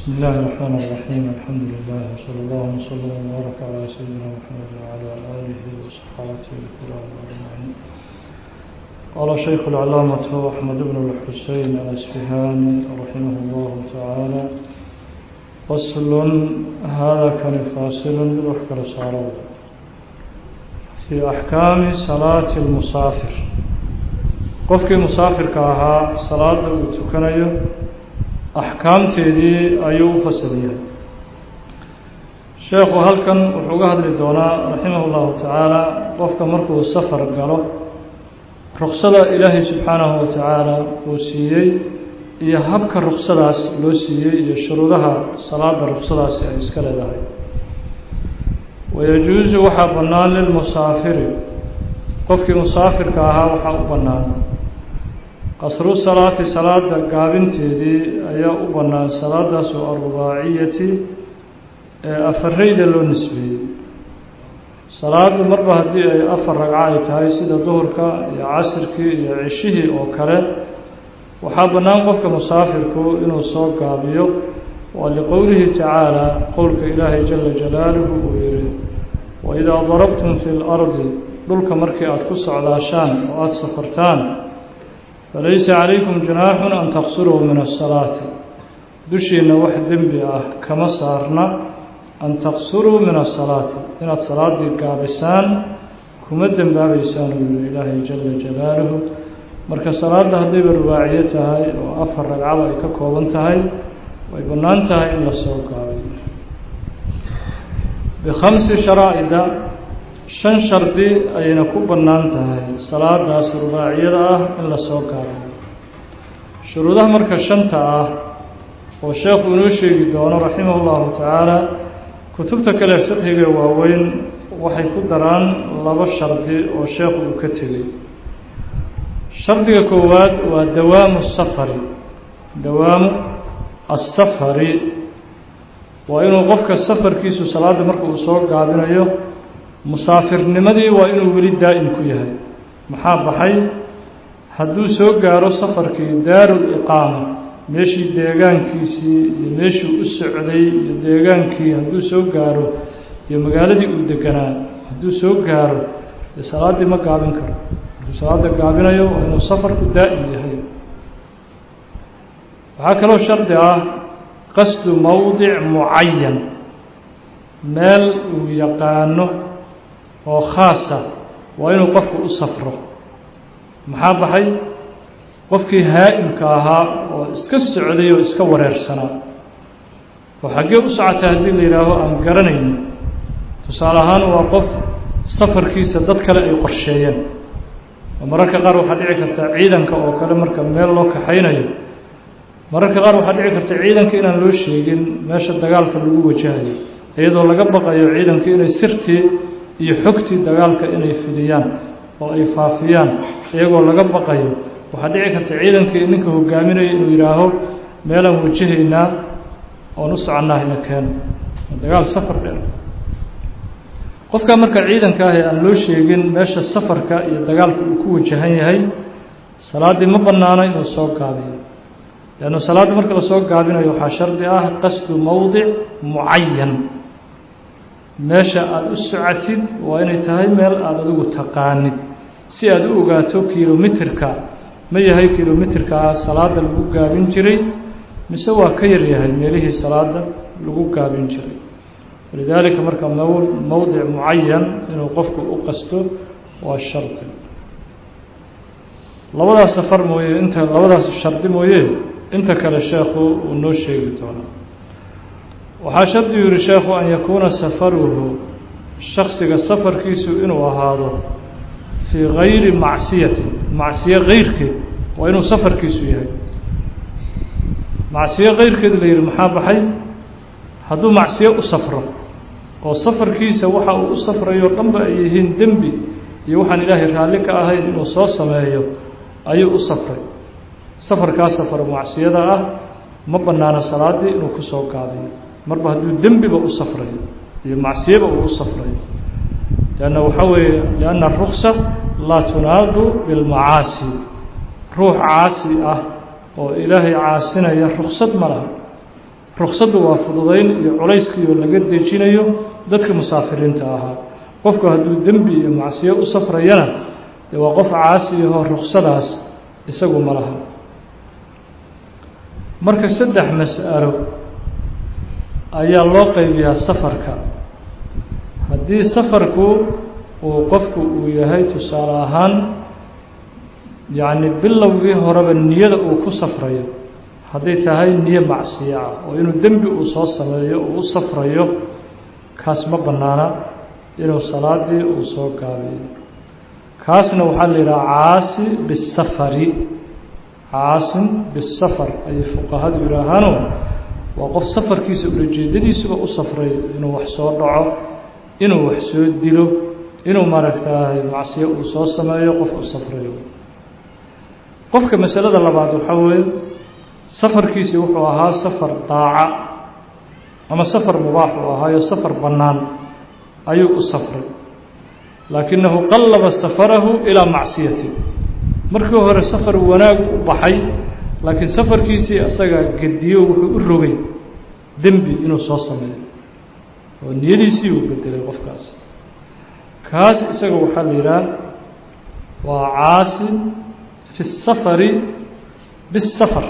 بسم الله الرحمن الرحيم الحمد لله وصلى الله وسلم وبارك على سيدنا محمد وعلى آله وصحابته الكرام أجمعين قال شيخ العلامة أحمد بن الحسين الأسفهاني رحمه الله تعالى فصل هذا كان فاصل بوحكة صاروا في أحكام صلاة المسافر qofkii musaafirka ahaa salaada uu tukanayo axkaamteedii ayuu u fasiliyay sheekhu halkan wuxuu uga hadli doonaa raximah llahu tacaala qofka markuu safar galo ruksada ilaahay subxaanahu wa tacaala uu siiyey iyo habka ruksadaas loo siiyey iyo shuruudaha salaada ruksadaasi ay iska leedahay wayajuusu waxaa bannaan lilmusaafiri qofkii musaafirka ahaa waxaa u bannaan qasru salaati salaada gaabinteedii ayaa u bannaan salaadaas oo alrubaaciyati ee afareyda loo nisbeeyey salaadu marba haddii ay afar ragco ay tahay sida duhurka iyo casirkii iyo ceshihii oo kale waxaa bannaan qofka musaafirku inuu soo gaabiyo waa liqowlihi tacaala qowlka ilaahay jala jalaaluhu uu yihi waidaa darabtum fi lardi dhulka markii aada ku socdaashaan oo aada safartaan falaysa calaykum junaaxun an taqsuruu min asalaati dushiina wax dembi ah kama saarna an taqsuruu min asalaati inaad salaadii gaabisaan kuma dembaabeysaan uu yihi ilaahay jala jalaaluhu marka salaadda haddayba rubaaciyo tahay oo afar ragcado ay ka kooban tahay way bannaan tahay in la soo gaabiyo bikhamsi sharaa'ida shan shardi ayayna ku bannaan tahay salaadaas rubaaciyada ah in la soo gaabiyo shuruudaha marka shanta ah oo sheekhu inoo sheegi doono raximah llahu tacaala kutubta kale fiqhiga waaweyn waxay ku daraan laba shardi oo sheekhu uu ka tegey shardiga koowaad waa dawaamu safari dawaamu asafari waa inuu qofka safarkiisu salaadda marka uu soo gaabinayo musaafirnimadii waa inuu weli daa'im ku yahay maxaa baxay hadduu soo gaaro safarkii daarul iqaama meeshii deegaankiisii iyo meeshii u socday iyo deegaankii hadduu soo gaaro iyo magaaladii uu deganaa hadduu soo gaaro dee salaaddii ma gaabin karo hadduu salaadda gaabinayo waa inuu safarku daa'im yahay waxaa kaloo shardi ah qasdu mowdic mucayan meel uu yaqaano oo khaasa waa inuu qofku u safro maxaa baxay qofkii haa'imka ahaa oo iska socday oo iska wareersanaa oo xaggee u socotay haddii la yidhaaho aan garanayni tusaale ahaan waa qof safarkiisa dad kale ay qorsheeyeen oo mararka qaar waxaa dhici karta ciidanka oo kale marka meel loo kaxaynayo mararka qaar waxaa dhici karta ciidanka inaan loo sheegin meesha dagaalka lagu wajahayo iyadoo laga baqayo ciidanka inay sirtii iyo xogtii dagaalka inay fidiyaan oo ay faafiyaan iyagoo laga baqayo waxaa dhici karta ciidankii ninka hogaaminaya inuu yidhaaho meelaan wajahaynaa oon u soconnaa ina keeno dagaal safar dheer qofka marka ciidanka ah ee aan loo sheegin meesha safarka iyo dagaalka uu ku wajahan yahay salaaddii ma bannaano inuu soo gaabiyo leannu salaadda marka lasoo gaabinayo waxaa shardi ah qasdu mowdic mucayan meesha aada u socotid waa inay tahay meel aada adigu taqaanid si aada u ogaato kilomitirka ma yahay kilomitirkaa salaada lagu gaabin jiray mise waa ka yar yahay meelihii salaada lagu gaabin jiray walidaalika marka mow mowdic mucayan inuu qofku u qasto waa shardi labadaas safar mooye inta labadaas shardi mooye inta kale sheekhu uu noo sheegi doonaa waxaa shardi yihi sheekhu an yakuuna safaruhu shaksiga safarkiisu inuu ahaado fii gayri macsiyatin macsiyo keyrkeed waa inuu safarkiisu yahay macsiyo keyrkeed la yihi maxaa baxay hadduu macsiyo u safro oo safarkiisa waxa uu u safrayo dhanba ay yihiin dembi iyo waxaan ilaahay raalli ka ahayn inuu soo sameeyo ayuu u safray safarkaa safar macsiyada ah ma bannaano salaaddii inuu kusoo gaabiyo marba hadduu dembiba u safrayo iyo macsiyaba uu u safrayo leanna waxaa weeye lianna aruksa laa tunaadu bilmacaasi ruux caasi ah oo ilaahay caasinaya ruksad ma laha ruqsaddu waa fududayn iyo culayskiioo laga dejinayo dadka musaafiriinta ahaa qofku hadduu dembi iyo macsiyo u safrayana dee waa qof caasiyahoo ruqsadaas isagu ma laha marka saddex mas'alo ayaa loo qaybiyaa safarka haddii safarku uu qofku uu yahay tusaale ahaan yacni bilowgii horeba niyada uu ku safrayo hadday tahay niyo macsiyo ah oo inuu dembi uu soo sameeyo uu u safrayo kaas ma bannaana inuu salaadii uu soo gaabiyo kaasna waxaa la yidhaha caasi bisafari caasin bisafar ayay fuqahadu yidhaahaano waa qof safarkiisa ulajeedadiisuba u safray inuu wax soo dhaco inuu wax soo dilo inuu maaragtaahay macsiyo uu soo sameeyo qof u safrayo qofka masalada labaad waxaa weeye safarkiisii wuxuu ahaa safar daaca ama safar mubaax uu ahaayo safar bannaan ayuu u safray laakinahu qallaba safarahu ilaa macsiyati markii hore safar wanaag u baxay laakiin safarkiisii isaga gediyo wuxuu u rogay dembi inuu soo sameeyo oo niyadiisii uu bedelay qofkaas kaas isaga waxaa la yidhaha waa caasi fi الsafari biالsafar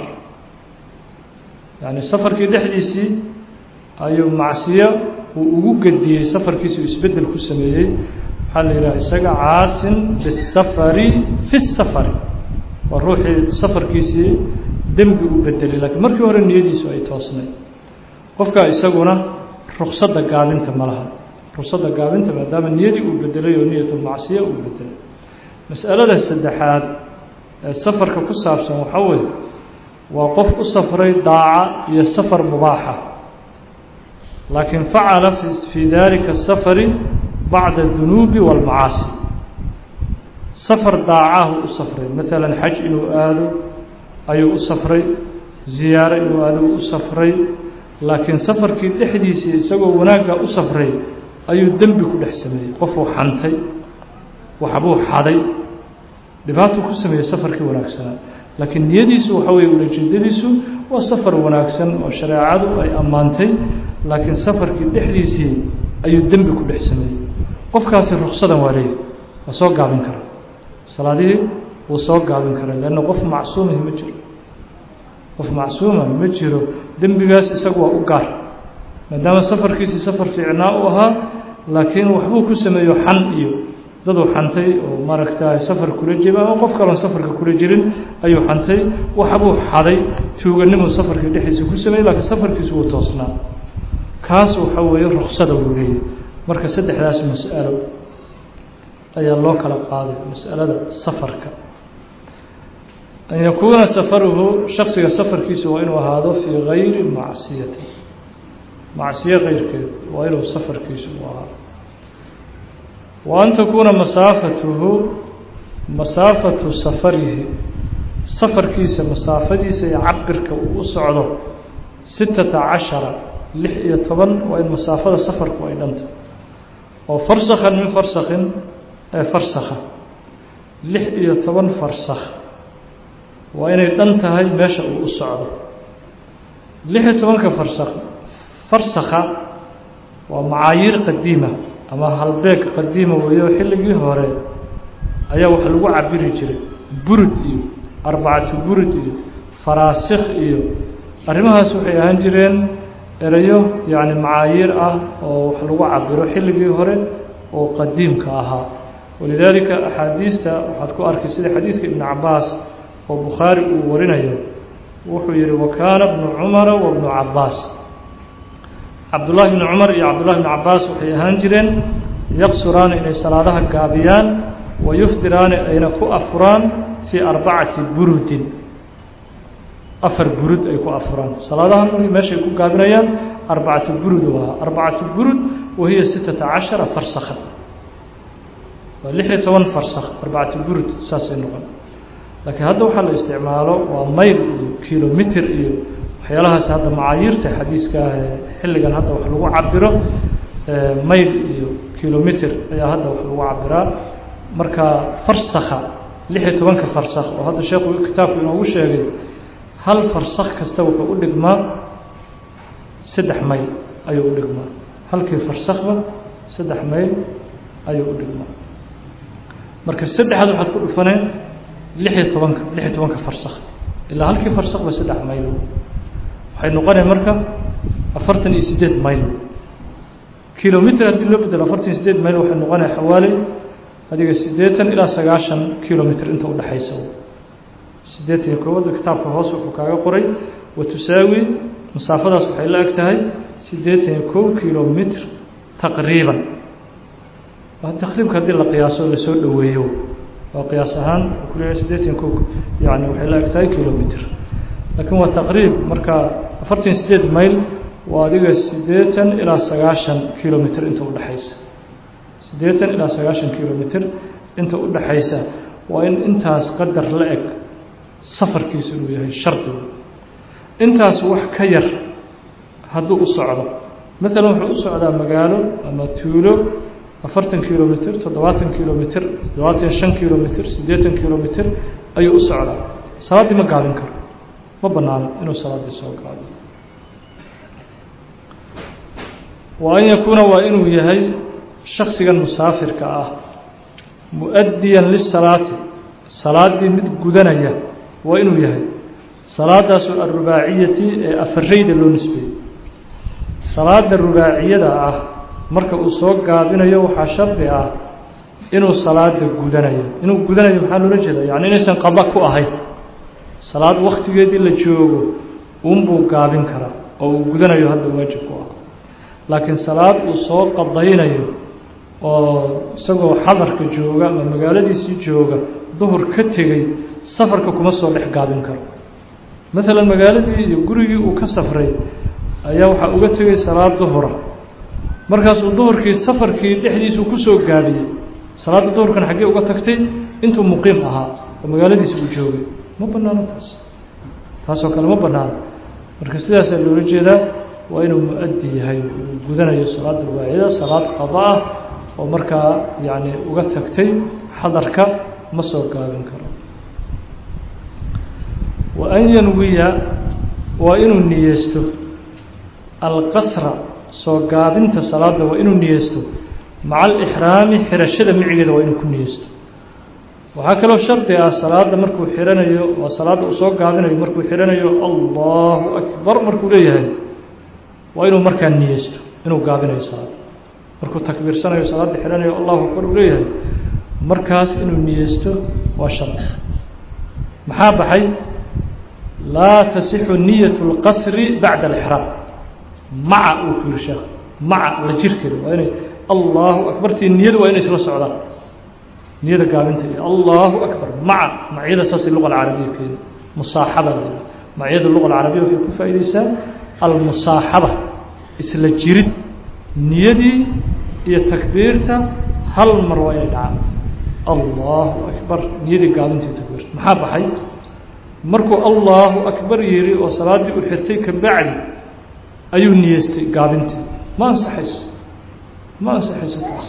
yani safarkii dhexdiisii ayuu macsiyo uu ugu gediyey safarkiisi uu isbedel ku sameeyey waxaa la yidhaha isaga caasin biالsafari fi الsafari waa ruuxii safarkiisii dembi u bedelay lakiin markii hore niyadiisu ay toosnay qofkaa isaguna ruksadda gaabinta ma laha ruksadda gaabinta maadaama niyadii uu bedelay oo niyatulmacsiya uu bedelay mas'alada saddexaad ee safarka ku saabsan waxaa weeye waa qof u safray daaca iyo safar mubaaxa laakiin facala fii dalika asafari bacda adunuubi waalmacaasi safar daacahu u safray maalan xaj inuu aado ayuu u safray ziyaaro inuu aado u safray laakiin safarkii dhexdiisii isagoo wanaagga u safray ayuu dembi ku dhex sameeyey qofuu xantay waxbuu xaday dhibaatuu ku sameeyey safarkii wanaagsanaa laakiin niyadiisu waxa weeye ulajeedadiisu waa safar wanaagsan oo shareecadu ay ammaantay laakiin safarkii dhexdiisii ayuu dembi ku dhex sameeyey qofkaasi ruksadan waa leeyahy waa soo gaabin kara salaadihii wuu soo gaabin karaa leanna qof macsuumihi ma jiro qof macsuuma ma jiro dembigaas isagu waa u gaar maadaama safarkiisii safar fiicnaa u ahaa laakiin waxbuu ku sameeyo xan iyo daduu xantay oo maaragta safar kula jeba ama qof kaloon safarka kula jirin ayuu xantay waxbuu xaday tuuganimuu safarkii dhexdiisa ku sameeyey laakiin safarkiisu wuu toosnaa kaas waxa weeye ruksada wuu leeyahy marka saddexdaas mas'alo ayaa loo kala qaaday mas'alada safarka an yakuuna safaruhu shaksiga safarkiisu waa inuu ahaado fii gayri macsiyati macsiyo keyrkeed waa inuu safarkiisu u ahaado wa an takuuna masaafatuhu masaafatu safarihi safarkiisa masaafadiisa iyo cabirka uu u socdo sittata cashara lix iyo toban waa in masaafada safarku ay dhanta oo farsakhan min farsakhin ee farsakha lix iyo toban farsakh waa inay dhan tahay meesha uu u socdo lix iyo tobanka farsakh farsakha waa macaayiir qadiima ama halbeeg qadiima weeyo xilligii hore ayaa wax lagu cabiri jiray burud iyo arbacatu burud iyo faraasikh iyo arrimahaas waxay ahaan jireen erayo yacni macaayiir ah oo wax lagu cabiro xilligii hore oo qadiimka ahaa walidaalika axaadiista waxaad ku arkay sida xadiiska ibnu cabaas oo bukhaari uu warinayo wuxuu yihi wakaana bnu cumara wa bnu cabaas cabdullahi bni cumar iyo cabdullahi bni cabaas waxay ahaan jireen yaqsuraani inay salaadaha gaabiyaan wa yuftiraani ayna ku afuraan fii arbacati burudin afar burud ay ku afuraan salaadaha meeshay ku gaabinayaan arbacatu burud u ahaa arbacatu burud wahiya sittata cashara farsakhan waa lix iyo toban farsakh arbacatu burud saasay noqon laakiin hadda waxaa la isticmaalo waa mayl iyo kilomitr iyo waxyaalahaas hadda macaayiirta xadiiska ah ee xilligan hadda wax lagu cabiro mayl iyo kilomitr ayaa hadda wax lagu cabiraa marka farsakha lix iyo tobanka farsakh oo hadda sheekhu kitaabku inoogu sheegay hal farsakh kasta wuxuu u dhigmaa saddex mayl ayuu u dhigmaa halkii farsakba saddex mayl ayuu u dhigmaa marka saddexaad waxaad ku dhufaneen lixiyo tobanka lixiyo tobanka farsakh ilaa halkii farsakba saddex mayl waxay noqonaya marka afartan iyo siddeed mayl kilomitr haddii loo bedelo afartan iyo sideed mayl waxay noqonaya xawaali adiga siddeetan ilaa sagaashan kilomitr inta udhexaysa siddeetan iyo koobada kitaabka hoos wuxuu kaaga qoray wa tusaawi masaafadaas waxay la eg tahay siddeetan iyo kow kilomitr taqriiban taqriibka haddii la qiyaaso lasoo dhoweeyo waa qiyaas ahaan kuleeyahay siddeetan iyo kow yani waxay la eg tahay kilomitr laakiin waa taqriib marka afartan iyo sideed mayl waa adiga siddeetan ilaa sagaashan kilomitr inta udhexaysa siddeetan ilaa sagaashan kilomitr inta udhexaysa waa in intaas qadar la eg safarkiisu inuu yahay shardigu intaas wax ka yar hadduu u socdo maalan wuxuu u socdaa magaalo ama tuulo afartan kilomitr toddobaatan kilomitr toddobaatan shan kilomitr siddeetan kilomitr ayuu u socdaa salaaddii ma gaabin karo ma banaano inuu salaaddii soo gaado wa an yakuuna waa inuu yahay shaksigan musaafirka ah mu-addiyan lisalaati salaaddii mid gudanaya waa inuu yahay salaadaasu alrubaaciyati ee afarayda loo nisbeeyey salaada rubaaciyada ah marka uu soo gaabinayo waxaa shardi ah inuu salaada gudanayo inuu gudanayo maxaa loola jeeda yani inaysan qaba ku ahayn salaad waktigeedii la joogo uunbuu gaabin karaa oo uu gudanayo hadda waajib ku ah laakiin salaad uu soo qadaynayo oo isagoo xadarka jooga ama magaaladiisii jooga duhur ka tegey safarka kuma soo dhex gaabin karo maalan magaaladii iyo gurigii uu ka safray ayaa waxaa uga tegay salaad duhura markaasuu duhurkii safarkii dhexdiisuu kusoo gaabiyey salaadda duhurkan xaggee uga tagtay intuu muqiim ahaa oo magaaladiisi uu joogay ma banaano taas taasoo kale ma banaano marka sidaasaa loola jeedaa waa inuu mu-addi yahay uu gudanayo salaada rubaaciyada salaad qada ah oo markaa yacni uga tagtay xadarka ma soo gaabin karo wa an yanwiya waa inuu niyeysto alqasra soo gaabinta salaada waa inuu niyeysto maca alixraami xirashada micigeeda waa inuu ku niyeysto waxaa kaloo shardi ah salaada markuu xiranayo waa salaadda uu soo gaabinayo markuu xiranayo allahu akbar markuu leeyahay waa inuu markaa niyeysto inuu gaabinayo salaada markuu takbiirsanayo salaadda xiranayo allahu akbar uu leeyahay markaas inuu niyeysto waa shardi maxaa baxay laa tasixu niyat اlqasri bacda alixraam maca uu ku yihi sheekh maca la jirkeeda waa inay allahu akbartii niyadu waa inay isla socdaan niyada gaabinta iyo allahu akbar maca macyada saasay luqa alcarabiya keeni musaaxaba la yidhaha macyada luqa alcarabiya waxay ku faa'iideysaa almusaaxaba isla jirid niyadii iyo takbiirta hal mar waa inay dhacaan allahu akbar niyadii gaabinta iyo takbiirta maxaa baxay markuu allahu akbar yidhi oo salaaddii u xirtay ka bacdi ayuu niyeystay gaabintii ma ansaxayso ma ansaxayso taas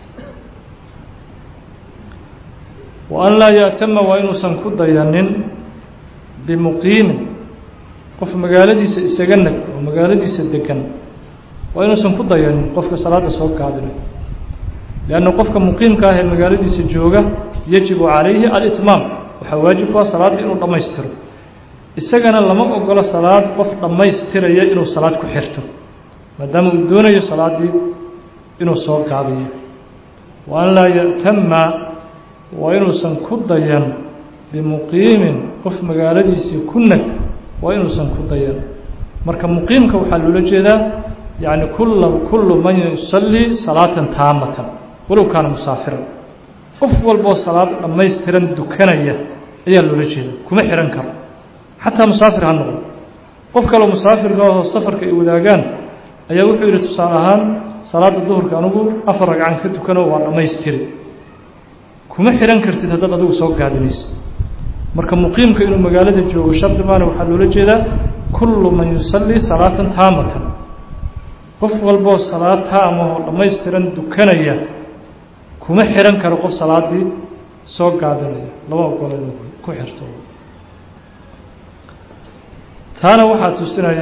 wa an laa yaatama waa inuusan ku dayanin bimuqiimin qof magaaladiisa isaga nag oo magaaladiisa degan waa inuusan ku dayanin qofka salaadda soo gaabinayo leanna qofka muqiimka ah ee magaaladiisa jooga yajibu calayhi alitmaam waxaa waajib ku ah salaadda inuu dhammaystiro isagana lama ogolo salaad qof dhammaystiraya inuu salaad ku xirto maadaama uu doonayo salaaddii inuu soo gaabiyo wa an laa ya'tama waa inuusan ku dayan bimuqiimin qof magaaladiisii ku nag waa inuusan ku dayan marka muqiimka waxaa loola jeedaa yacni kulla kullu man yusallii salaatan taamatan walow kaana musaafiran qof walboo salaad dhammaystiran dukanaya ayaa loola jeeda kuma xihan karo xataa musaafir ha noqdo qof kaloo musaafirka ahoo safarka ay wadaagaan ayaa wuxuu yidhi tusaale ahaan salaadda duhurka anugu afar ragcan ka tukano waa dhammaystiri kuma xihan kartid haddaad adigu soo gaabinaysa marka muqiimka inuu magaalada joogo shardi maana waxaa loola jeedaa kullu man yusallii salaatan taamatan qof walboo salaad taamahoo dhammaystiran dukanaya kuma xihan karo qof salaaddii soo gaabinaya lama ogolo inuu ku xirto taana waxaa tusinaya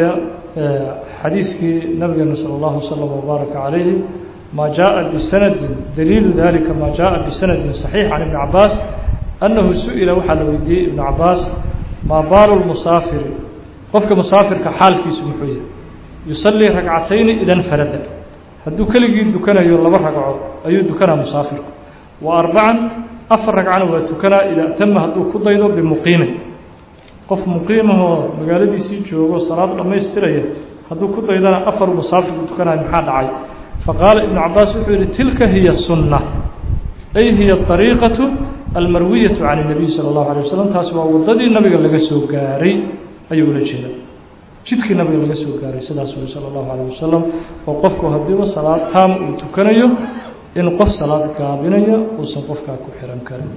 xadiiskii nabigeena salى اllahu slm wbaaraka calayhi ma jaءa bisanadin daliilu dalika ma jaءa bisanadin صaxiix can ibni cabaas annahu su-ila waxaa la weydiiyey ibnu cabaas maa baalu lmusaafiri qofka musaafirka xaalkiisu muxuu yahay yusalii ragcatayni idan farada hadduu keligii dukanayo laba ragco ayuu dukanaa musaafirku wa arbacan afar ragcana waa tukanaa idaa tama hadduu ku daydo bimuqiimin qof muqiimahoo magaaladiisii joogo salaad dhammaystiraya hadduu ku daydana afar musaafirku tukanayo maxaa dhacay faqaala ibnu cabaas wuxuu yihi tilka hiya sunna ay hiya ariiqatu almarwiyatu can اnabiy salى اllahu alay wasalam taasi waa waddadii nabiga laga soo gaaray ayuu ula jeeda jidkii nabiga laga soo gaaray sidaas wey salى اllahu alيyه wasalam oo qofku haddiiba salaad taam uu tukanayo in qof salaad gaabinaya uusan qofkaa ku xihan karin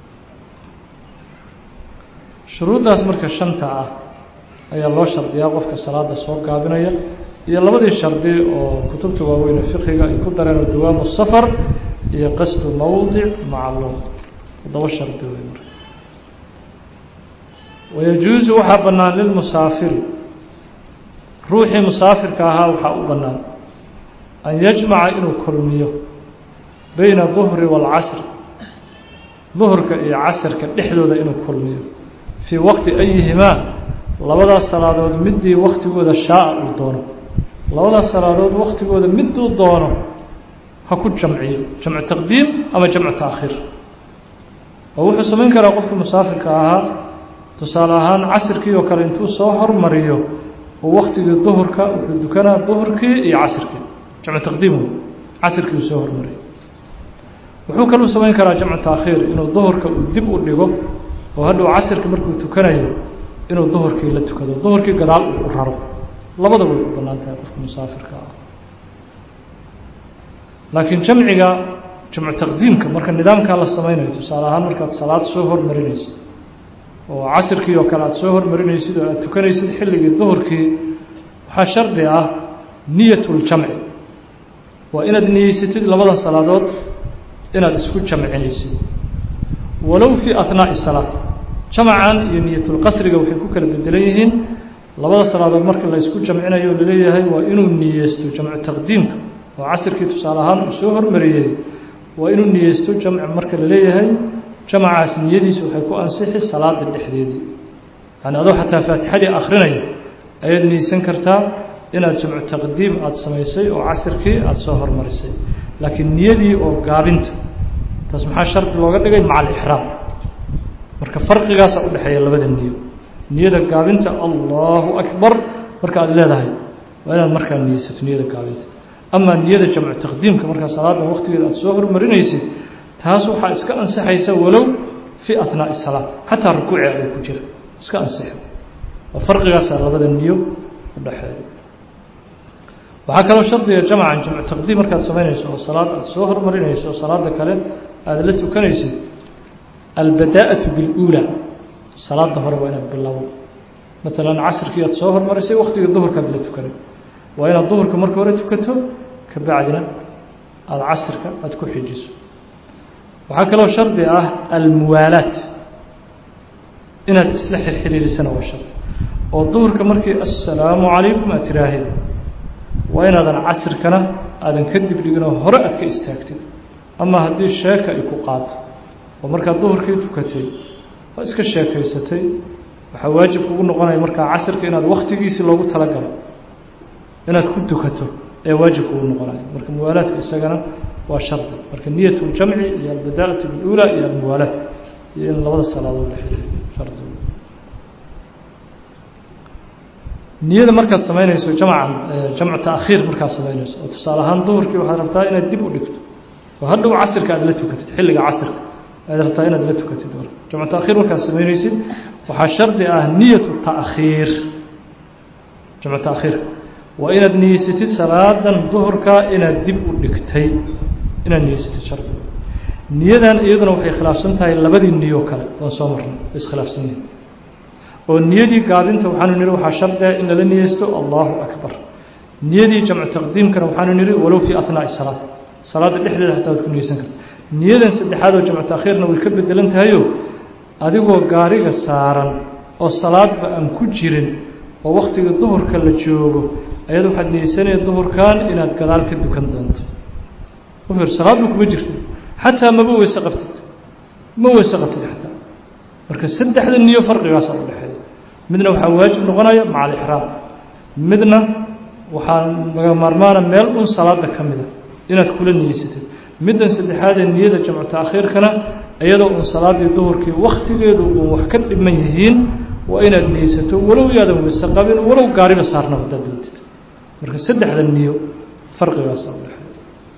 shuruuddaas marka shanta ah ayaa loo shardiyaa qofka salaada soo gaabinaya iyo labadii shardi oo kutubta waaweyne fiqiga ay ku dareen oo dawaamu safar iyo qasdu mowdic macluum todoba shardi wey marka wayajuusu waxaa bannaan lilmusaafiri ruuxii musaafirka ahaa waxaa u bannaan an yajmaca inuu kulmiyo bayna duhri waalcasri duhurka iyo casrka dhexdooda inuu kulmiyo fii waqti ayihimaa labadaas salaadood midii waktigooda shaaa uu doono labadaas salaadood waktigooda miduu doono ha ku jamciyo jamcu taqdiim ama jamcu taakhiir oo wuxuu samayn karaa qofka musaafirka ahaa tusaale ahaan casirkii oo kale intuu soo hormariyo oo waktigii duhurka wuxuu dukanaa duhurkii iyo casirkii jamcu taqdiim wey casirkii uu soo hormariyay wuxuu kaluu samayn karaa jamcu taakhiir inuu duhurka uu dib u dhigo oo hadhow casirka markuu tukanayo inuu duhurkii la tukado duhurkii gadaal uu u raro labada way u bannaan tahay qofka musaafirka ah laakiin jamciga jamcu taqdiimka marka nidaamkaa la samaynayo tusaale ahaan markaad salaad soo hormarinaysid oo casirkii oo kale aad soo hormarinaysid oo aad tukanaysid xilligii duhurkii waxaa shardi ah niyatuljamci waa inaad niyeysatid labada salaadood inaad isku jamcinaysid walow fii ahnaa'i salaat jamacan iyo niyatulqasriga waxay ku kala bedelan yihiin labada salaadood marka la isku jamcinayo o laleeyahay waa inuu niyeysto jamcu taqdiimka oo casirkii tusaale ahaan uu soo hormariyey waa inuu niyeysto jamc marka la leeyahay jamacaas niyadiisu waxay ku ansixi salaada dhexdeedii yani adoo xataa faatixadii akrinaya ayaad niyeysan kartaa inaad jamcu taqdiim aada samaysay oo casirkii aada soo hormarisay laakiin niyadii oo gaabinta taas maxaa shardi looga dhigay maca alixraam marka farqigaasa udhexeeya labada niyo niyada gaabinta allahu akbar marka aad leedahay waa inaad markaa niyeysato niyada gaabinta amaa niyada jamcu taqdiimka markaa salaada waqtigeeda aada soo hormarinaysid taas waxaa iska ansixaysa walow fii ahnaa'i salaat xataa rukuuci adoo ku jira iska ansixo oo farqigaasaa labada niyo udhexeeya waxaa kaloo shardiga jamcan jamcu taqdiim markaad samaynayso oo salaad aada soo hormarinayso oo salaada kale aada la tukanaysid albadaa'atu biاluulaa salaada hore waa inaad bilowdo maalan casirkii aad soo hormarisay waktigii duhurkaad la tukanay waa inaad duhurka marka hore tukato ka bacdina aada casirka aada ku xijiso waxaa kaloo shardi ah almuwaalaat inaad isla xirxiriirisana waa shardi oo duhurka markii assalaamu calaykum aad tiraahid waa inaadan casirkana aadan ka dib dhiginoo hore aad ka istaagtid ama haddii sheeka ay ku qaato oo markaad duhurkii tukatay waa iska sheekaysatay waxaa waajib kugu noqonaya markaa casirka inaad waktigiisii loogu talagalo inaad ku tukato ee waajib kugu noqonaya marka muwaalaadka isagana waa shardi marka niyat ljamci iyo albadaa'atu bilula iyo almuwaalaat iyo in labada salaadood la xiriyo shardi niyada markaad samaynayso jamcan jamcu taakhiir markaad samaynayso oo tusaale ahaan duhurkii waxaad rabtaa inaad dib u dhigto oo hadhow casirka aad la tukatid xilliga casirka aad rabtaa inaad la tukatid jamcu taakhiir markaad samaynaysid waxaa shardi ah niyatu taakhiir jamcu taakhiir waa inaad niyeysatid salaadan duhurka inaad dib u dhigtay inaad niyeysatid shardi niyadan iyaduna waxay khilaafsan tahay labadii niyo kale waan soo marnay way iskhilaafsan yihin oo niyadii gaabinta waxaanu nihi waxaa shardiga in lala niyeysto allahu akbar niyadii jamcu taqdiimkana waxaanu nihi walow fii ahnaa'i salaat salaadda dhexdeeda hataa waad ku niyeysan karta niyadan saddexaad oo jamcu taakhiirna way ka bedelan tahayo adigoo gaariga saaran oo salaadba aan ku jirin oo waktiga duhurka la joogo ayada waxaad niyeysanaya duhurkan inaad gadaal ka dukan doonto uhir salaadba kuma jirto xataa maba weyse qabtid ma weyse qabtid xataa marka saddexda niyo farqigaasa u dhexeeya midna waxaa waajib noqonaya maca alixraam midna waxaa laga maarmaana meel un salaada ka mida inaad kula niyeysatid middan saddexaadee niyada jamcu taakhiirkana iyadoo un salaadii duhurkii waktigeedu uun wax ka dhiman yihiin waa inaad niyeysato walow yaadan weyse qabin walow gaariba saarnaba hadaad doontid marka saddexda niyo farqigaasa u dhexeeya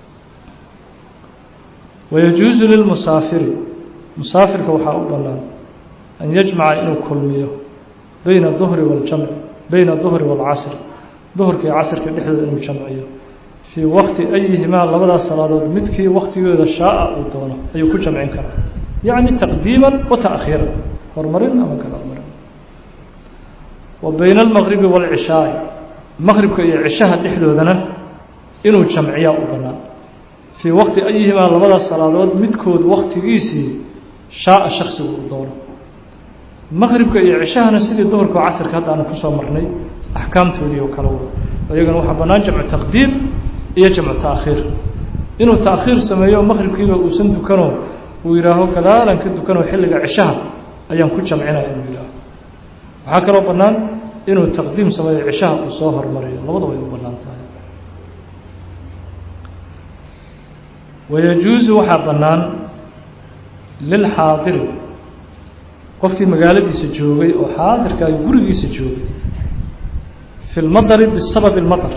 wayajuusu lilmusaafiri musaafirka waxaa u bannaan an yajmaca inuu kulmiyo bayna duhri waljamci bayna duhri waalcasr duhurka iyo casrka dhexdooda inuu jamciyo fii waqti ayihimaa labadaas salaadood midkii waktigooda shaaa uu doono ayuu ku jamcin karaa yacni taqdiiman wa taakhiiran horumarin ama gadaalmarin wa bayna almaqribi waalcishaai maqribka iyo cishaha dhexdoodana inuu jamciyaa u bannaan fii waqti ayihimaa labadaas salaadood midkood waktigiisii shaaa shaksigu uu doono maqribka iyo cishahana sidii duhurka oo casirka hadda aanu kusoo marnay axkaamtoodii oo kale wada iyagana waxaa bannaan jamcu taqdiim iyo jamcu taakhiir inuu taakhiir sameeyo maqribkiiba uusan dukanoo uu yidhaaho gadaalan ka dukanoo xilliga cishaha ayaan ku jamcinaya inuu yidhaaho waxaa kaloo bannaan inuu taqdiim sameeyo cishaha uu soo hormariyo labadaba ay u bannaan tahay wayajuusu waxaa bannaan lilxaadiri qofkii magaaladiisa joogay oo xaadirka ay gurigiisa joogay fi lmadari bisababi lmadar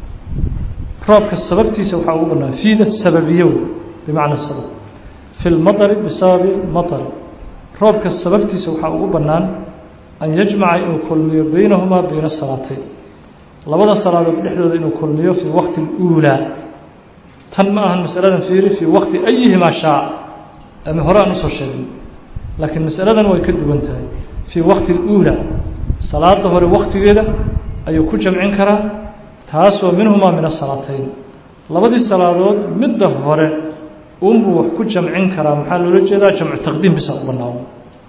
roobka sababtiisa waxaa ugu bannaan fiida sababiyo bimacna sabab fi lmadari bisababi matari roobka sababtiisa waxaa ugu bannaan an yajmaca inuu kulmiyo baynahumaa bayna salaatayn labada salaadood dhexdooda inuu kulmiyo fii waqti اluulaa tan ma ahan masaladan fiiri fii waqti ayihimaa shaa ama hore aan usoo sheegay laakiin masaladan way ka duwan tahay fii waqti اluulaa salaada hore waktigeeda ayuu ku jamcin karaa taasoo minhumaa min asalaatayn labadii salaadood midda hore unbuu wax ku jamcin karaa maxaa loola jeedaa jamcu taqdiim bisa u bannaano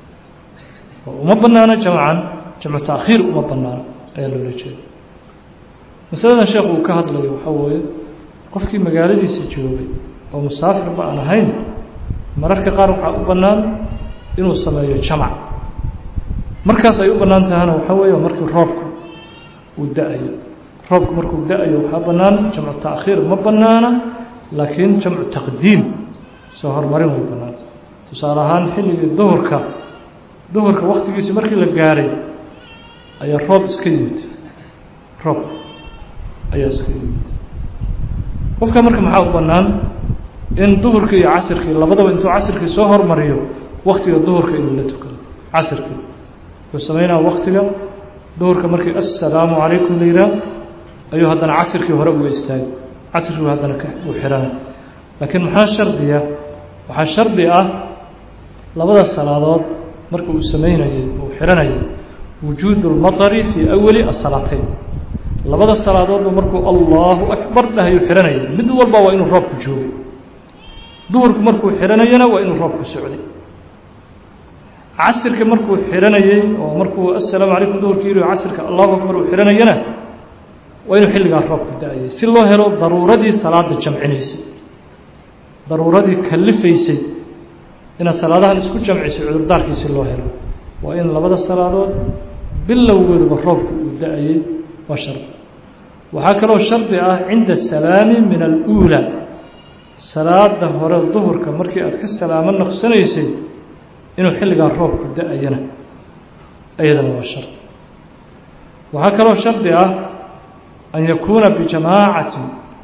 uma bannaano jamcan jamcu taakhiir uma bannaano ayaa loola jeeda masaladan sheekhu uu ka hadlayo waxaa weeye qofkii magaaladiisa joogay oo musaafirba aan ahayn mararka qaar waxaa u bannaan inuu sameeyo jamac markaas ay u bannaan tahana waxaa weeye markii roobku uu da-ayo roobku markuu da-ayo waxaa bannaan jamcu taakhiir ma bannaana laakiin jamcu taqdiim soo horumarin way bannaanta tusaale ahaan xilligii duhurka duhurka waktigiisii markii la gaaray ayaa roob iska yimid roob ayaa iska yimid qofka marka maxaa u bannaan in duhurkii iyo casirkii labadaba intuu casirkii soo hormariyo waktiga duhurka inuu la tukado casirkii wuxuu sameynaa waktiga duhurka markii assalaamu calaykum la yidhaah ayuu haddana casirkii hore uga istaagay casirkii haddana uu xihanay laakiin maxaa shardiya waxaa shardi ah labada salaadood marka uu samaynayey uu xihanayay wujuudu lmatari fii awali asalaatayn labada salaadoodba markuu allahu akbar dhahayuu xihanayay mid walba waa inuu roobku joogay duhurku markuu xihanayana waa inuu roobku socday casirka markuu xihanayey oo markuu assalaamu calaykum duhurkii yidhi casirka allahu akbar uu xihanayana waa inuu xilligaa roobku da-ayay si loo helo daruuradii salaada jamcinaysay daruuradii kalifaysay inaad salaadahan isku jamcisay cudurdaarkii si loo helo waa in labada salaadood bilowgooduba roobku uu da-ayey waa shardi waxaa kaloo shardi ah cinda salaami min aluulaa salaada hore duhurka markii aad ka salaamo noqsanaysay inuu xilligaa roobku da-ayana iyadana waa shardi waxaa kaloo shardi ah an yakuuna bijamaacatin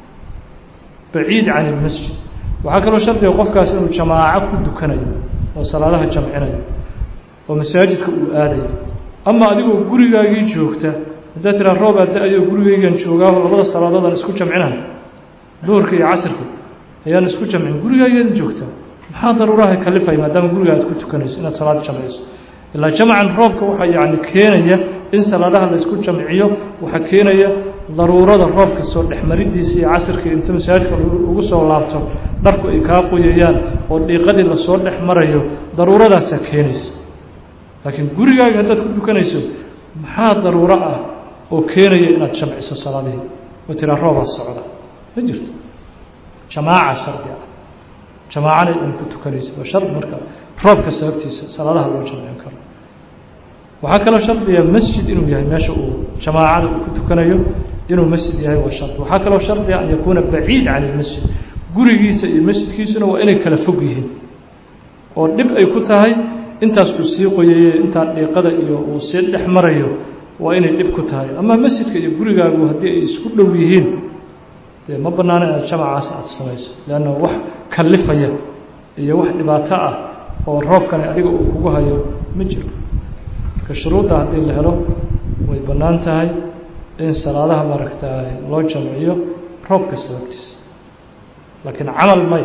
baciid can ilmasjid waxaa kaloo shardiga qofkaas inuu jamaaco ku dukanayo oo salaadaha jamcinayo oo masaajidka uu aadayo ama adigoo gurigaagii joogta haddaad tiraa roobaa da-ayo gurigaygan joogaaho labada salaadood aan isku jamcinayo duhurka iyo casirka ayaan isku jamcin gurigaageeda joogtaa maxaa daruuraha kalifaya maadaama guriga aad ku tukanayso inaad salaad jamciso ilaa jamcan roobka waxaa yacni keenaya in salaadaha la isku jamciyo waxaa keenaya daruurada roobka soo dhexmaridiisa iyo casirka inta masaajidka ugu soo laabto dharku ay kaa qoyayaan oo dhiiqadii lasoo dhex marayo daruuradaasaa keenaysa laakiin gurigaaga haddaad ku tukanayso maxaa daruuro ah oo keenaya inaad jamciso salaadihii oo tiraa roobaa socda ma jirto jamaaca shardi ah jamaacana in ku tukanaysa waa shard marka roobka sababtiisa salaadaha loo jamcin karo waxaa kaloo shardiga masjid inuu yahay meesha uu jamaacada uu ku tukanayo inuu masjid yahay waa shard waxaa kaloo shardiga an yakuuna baciid can ilmasjid gurigiisa iyo masjidkiisuna waa inay kala fog yihiin oo dhib ay ku tahay intaas uu sii qoyaye intaa dhiiqada iyo uu sii dhex marayo waa inay dhib ku tahay ama masjidka iyo gurigaagu haddii ay isku dhow yihiin dee ma bannaano inaad jamacaas aada samayso leanna wax kallifaya iyo wax dhibaato ah oo roobkani adiga uu kugu hayo ma jiro marka shuruudda haddii la helo way bannaan tahay in salaadaha maaragtaa loo jamciyo roobka sababtiisa laakiin camal may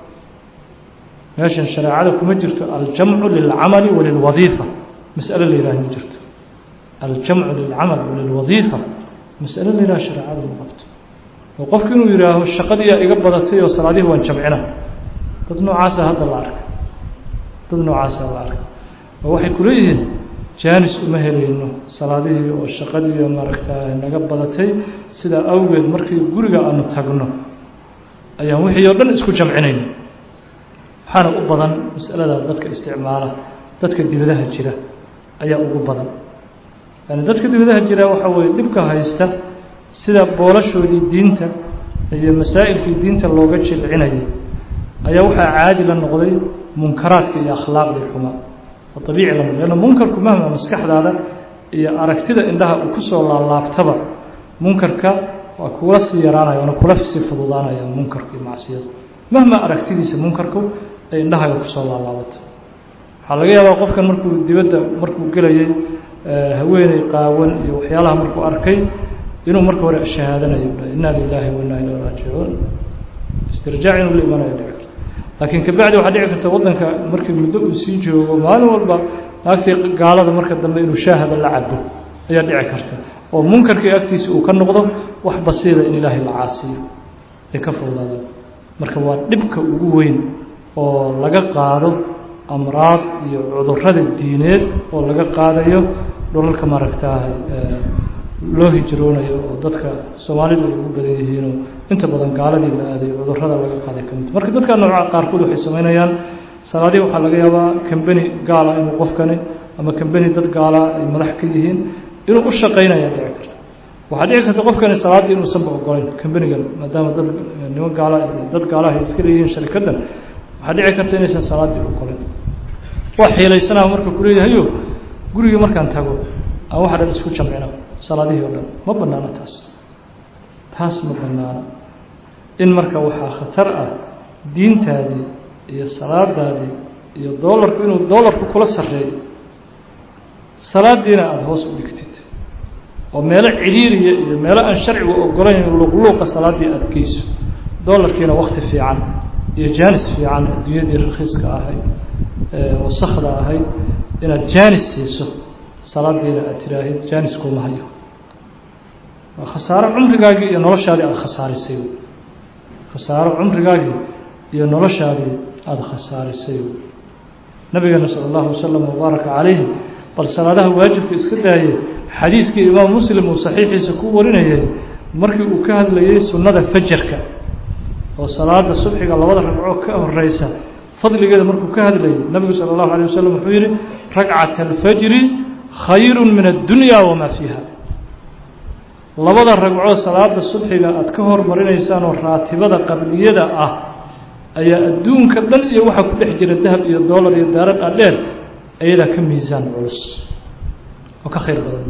meeshan shareecada kuma jirto aljamcu lilcamali walilwadiifa mas'alo la yidhaha ma jirto aljamcu lilcamal walilwadiifa mas'alo la yidhaha shareecada ma qabto oo qofku inuu yidhaaho shaqadiiyaa iga badatay oo salaadihii waan jamcina dad noocaasa hadda la arkay dad noocaasa la arkay oo waxay kuleeyihiin jaanis uma helayno salaadihii oo shaqadii maaragtaa naga badatay sidaa awgeed markii guriga aanu tagno ayaan wixii oo dhan isku jamcinayno waxaana u badan masalada dadka isticmaala dadka dibadaha jira ayaa ugu badan yani dadka dibadaha jira waxaa weye dhibka haysta sida boolashoodii diinta iyo masaa'ilkii diinta looga jilcinayay ayaa waxaa caadi la noqday munkaraadka iyo akhlaaqdii xumaa oo abiici la noqday lanna munkarku mahma maskaxdaada iyo aragtida indhaha uu kusoo laalaabtaba munkarka waa kuula sii yaraanaya waana kula sii fududaanaya munkarka iyo macsiyada mahma aragtidiisa munkarku ay indhahaaga kusoo laalaabato waxaa laga yaabaa qofkan markuu dibadda markuu gelayay haweeney qaawan iyo waxyaalaha markuu arkay inuu marka hore shahaadanayo inna lilahi wa inna ilayhi raajicuun istirjaac inuu la imanayo dhici karto laakiin kabacdi waxaa dhici karta waddanka markii muddo uu sii joogo maalin walba naagtii gaalada marka dambe inuu shaahaba la cabo ayaa dhici karta oo munkarkii agtiisa uu ka noqdo wax basiida in ilaahay la caasiyo ay ka fududaadaan marka waa dhibka ugu weyn oo laga qaado amraad iyo cudurrada diineed oo laga qaadayo dhulalka maaragtaahay loo hijroonayo oo dadka soomaalidu ay ugu badan yihiinoo inta badan gaaladii la aaday cudurrada laga qaaday ka mid marka dadka nooca qaarkood waxay samaynayaan salaadii waxaa laga yaabaa kambeni gaala inuu qofkani ama kambeni dad gaala ay madax ka yihiin inuu u shaqaynaya dhici karta waxaa dhici karta qofkani salaaddii inuusanba ogolayn kambenigan maadaama dad niman gaala dad gaalaha ay iska leeyihiin sharikaddan waxaa dhici karta inaysan salaaddii ogolayn waa xiilaysanaa marka kuleeyahayo gurigii markaan tago aan waxa dhan isku jamcina salaadihii o dhan ma bannaano taas taas ma bannaano in marka waxaa khatar ah diintaadii iyo salaadaadii iyo doolarku inuu doolarku kula sarreeyo salaadiina aada hoos u dhigtid oo meelo cidhiiriya iyo meelo aan sharcigu ogolayn luqluuqa salaaddii aada geyso doolarkiina wakti fiican iyo jaanis fiican adduunyadii rakhiiska ahayd wasakda ahayd inaad jaanis siiso salaadiina aad tiraahid jaanis kuma hayo waa khasaaro cumrigaagii iyo noloshaadii aada khasaarisay khasaaro cumrigaagii iyo noloshaadii aada khasaarisay nabigeena sala allahu wasalam wabaaraka calayhi bal salaadaha waajibka iska daayey xadiiskii imaam muslim uu saxiixiisa ku warinayay markii uu ka hadlayey sunnada fajarka oo salaada subxiga labada ragco ka horeysa fadligeeda markuu ka hadlayay nabigu sala allahu alayh wasalam wuxuu yihi ragcat alfajri khayru min addunya wamaa fiiha labada ragcoo salaada subxiga aada ka hormarinaysaan oo raatibada qabliyada ah ayaa adduunka dhan iyo waxaa ku dhex jira dahab iyo doolar iyo daarad adheer ayadaa ka miisaan culus oo ka khayr badan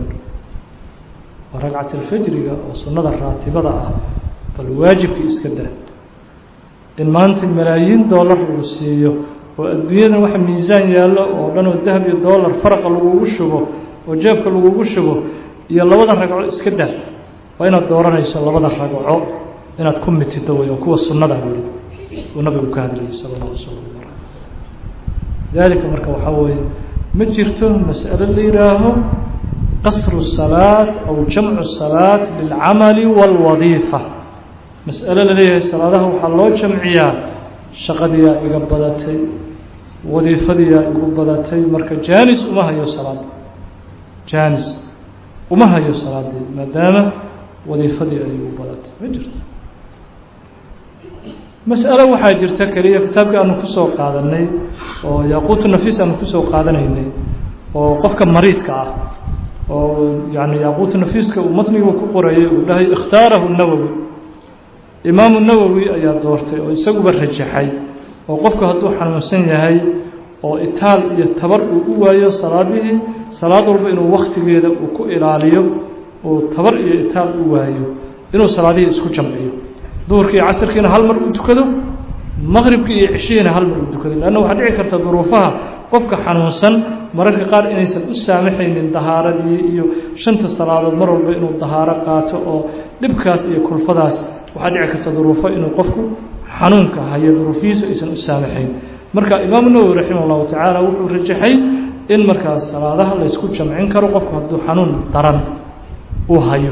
waa ragcat alfajriga oo sunnada raatibada ah bal waajibkii iska daa in maanta malaayiin doolar uu siiyo oo adduunyadan waxa miisaan yaallo oo dhan oo dahab iyo doolar faraqa lagugu shubo oo jeebka lagugu shubo iyo labada ragco iska daa waa inaad dooranayso labada ragco inaad ku mitido wey oo kuwa sunnada weli uu nabigu ka hadlayay sala allahu wasalam dalika marka waxaa weeye ma jirto mas'alo la yidhaaho qasru salaat aw jamcu salaat lilcamali wاlwadiifa mas'alo la leeyahay salaadaha waxaa loo jamciyaa shaqadiyaa iga badatay wadiifadiyaa igu badatay marka jaanis uma hayo salaada jaanis uma hayo salaadii maadaama wadiifadii ay u badatay ma jirto mas'alo waxaa jirta keliya kitaabkii aanu kusoo qaadanay oo yaaquutu nafiis aanu kusoo qaadanaynay oo qofka mariidka ah oo yani yaaquutu nafiiska uu matnigu ku qorayay uu dhahay ikhtaarahu nawowi imaamu nawowi ayaa doortay oo isaguba rajaxay oo qofku hadduu xanuunsan yahay oo itaal iyo tabar uu u waayo salaadihii salaad walba inuu waktigeeda uu ku ilaaliyo uu tabar iyo itaal u waayo inuu salaadihii isku jamciyo duhurkii iyo casirkiina hal mar uu tukado maqribkii iyo cishihiina hal mar uu tukado leanna waxaa dhici karta duruufaha qofka xanuunsan mararka qaar inaysan u saamaxaynin dahaaradii iyo shanta salaadood mar walba inuu dahaaro qaato oo dhibkaas iyo kulfadaas waxaa dhici karta duruufo inuu qofku xanuunka hayo duruufihiisu aysan u saamaxayn marka imaamu nawowi raximah allahu tacaala wuxuu rajaxay in markaas salaadaha laysku jamcin karo qofku hadduu xanuun daran uu hayo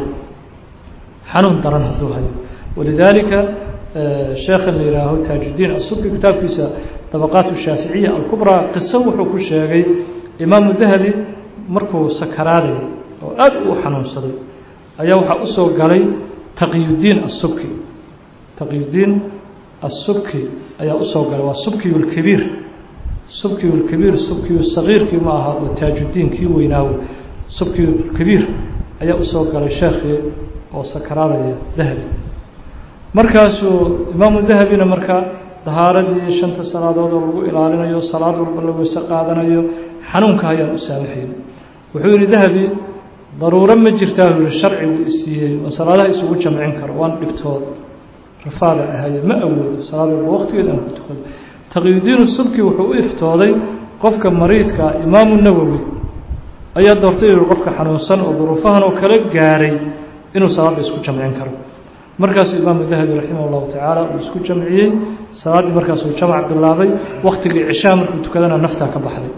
xanuun daran hadduu hayo walidaalika sheekhan la yihaaho taajuddiin asubki kitaabkiisa dabaqaat shaaficiya alkubraa qiso wuxuu ku sheegay imaamu dahabi markuu sakaraadayay oo aad u xanuunsaday ayaa waxaa usoo galay taqiyuddiin asubki taqiyuddiin asubki ayaa usoo galay waa subkiyu lkabiir subkiyu lkabiir subkiyu sagiirkii ma aha oo taajuddiin kii weynaawo subkiyu kabiir ayaa usoo galay sheekhii oo sakaraadaya dahabi markaasuu imaamu dahabina marka dahaaradii shanta salaadood oo lagu ilaalinayo salaad walba la weyse qaadanayo xanuunka ayaan u saamaxayn wuxuu yihi dahabi daruuro ma jirtaa u yihi sharcigu isiiyey oo salaadaha isugu jamcin karo waan dhibtood rafaada ahaye ma awoodo salaad walba waqtigeed aan ku tukado taqiyudiinu subki wuxuu u iftooday qofka mariidka imaamu nawowi ayaa doortay yihi qofka xanuunsan oo duruufahan oo kala gaaray inuu salaadda isku jamcin karo markaasuu imaamu dahabi raximah llahu tacaala uu isku jamciyey salaaddii markaasuu jamac bilaabay waktigii cishaa markuu tukadana naftaa ka baxday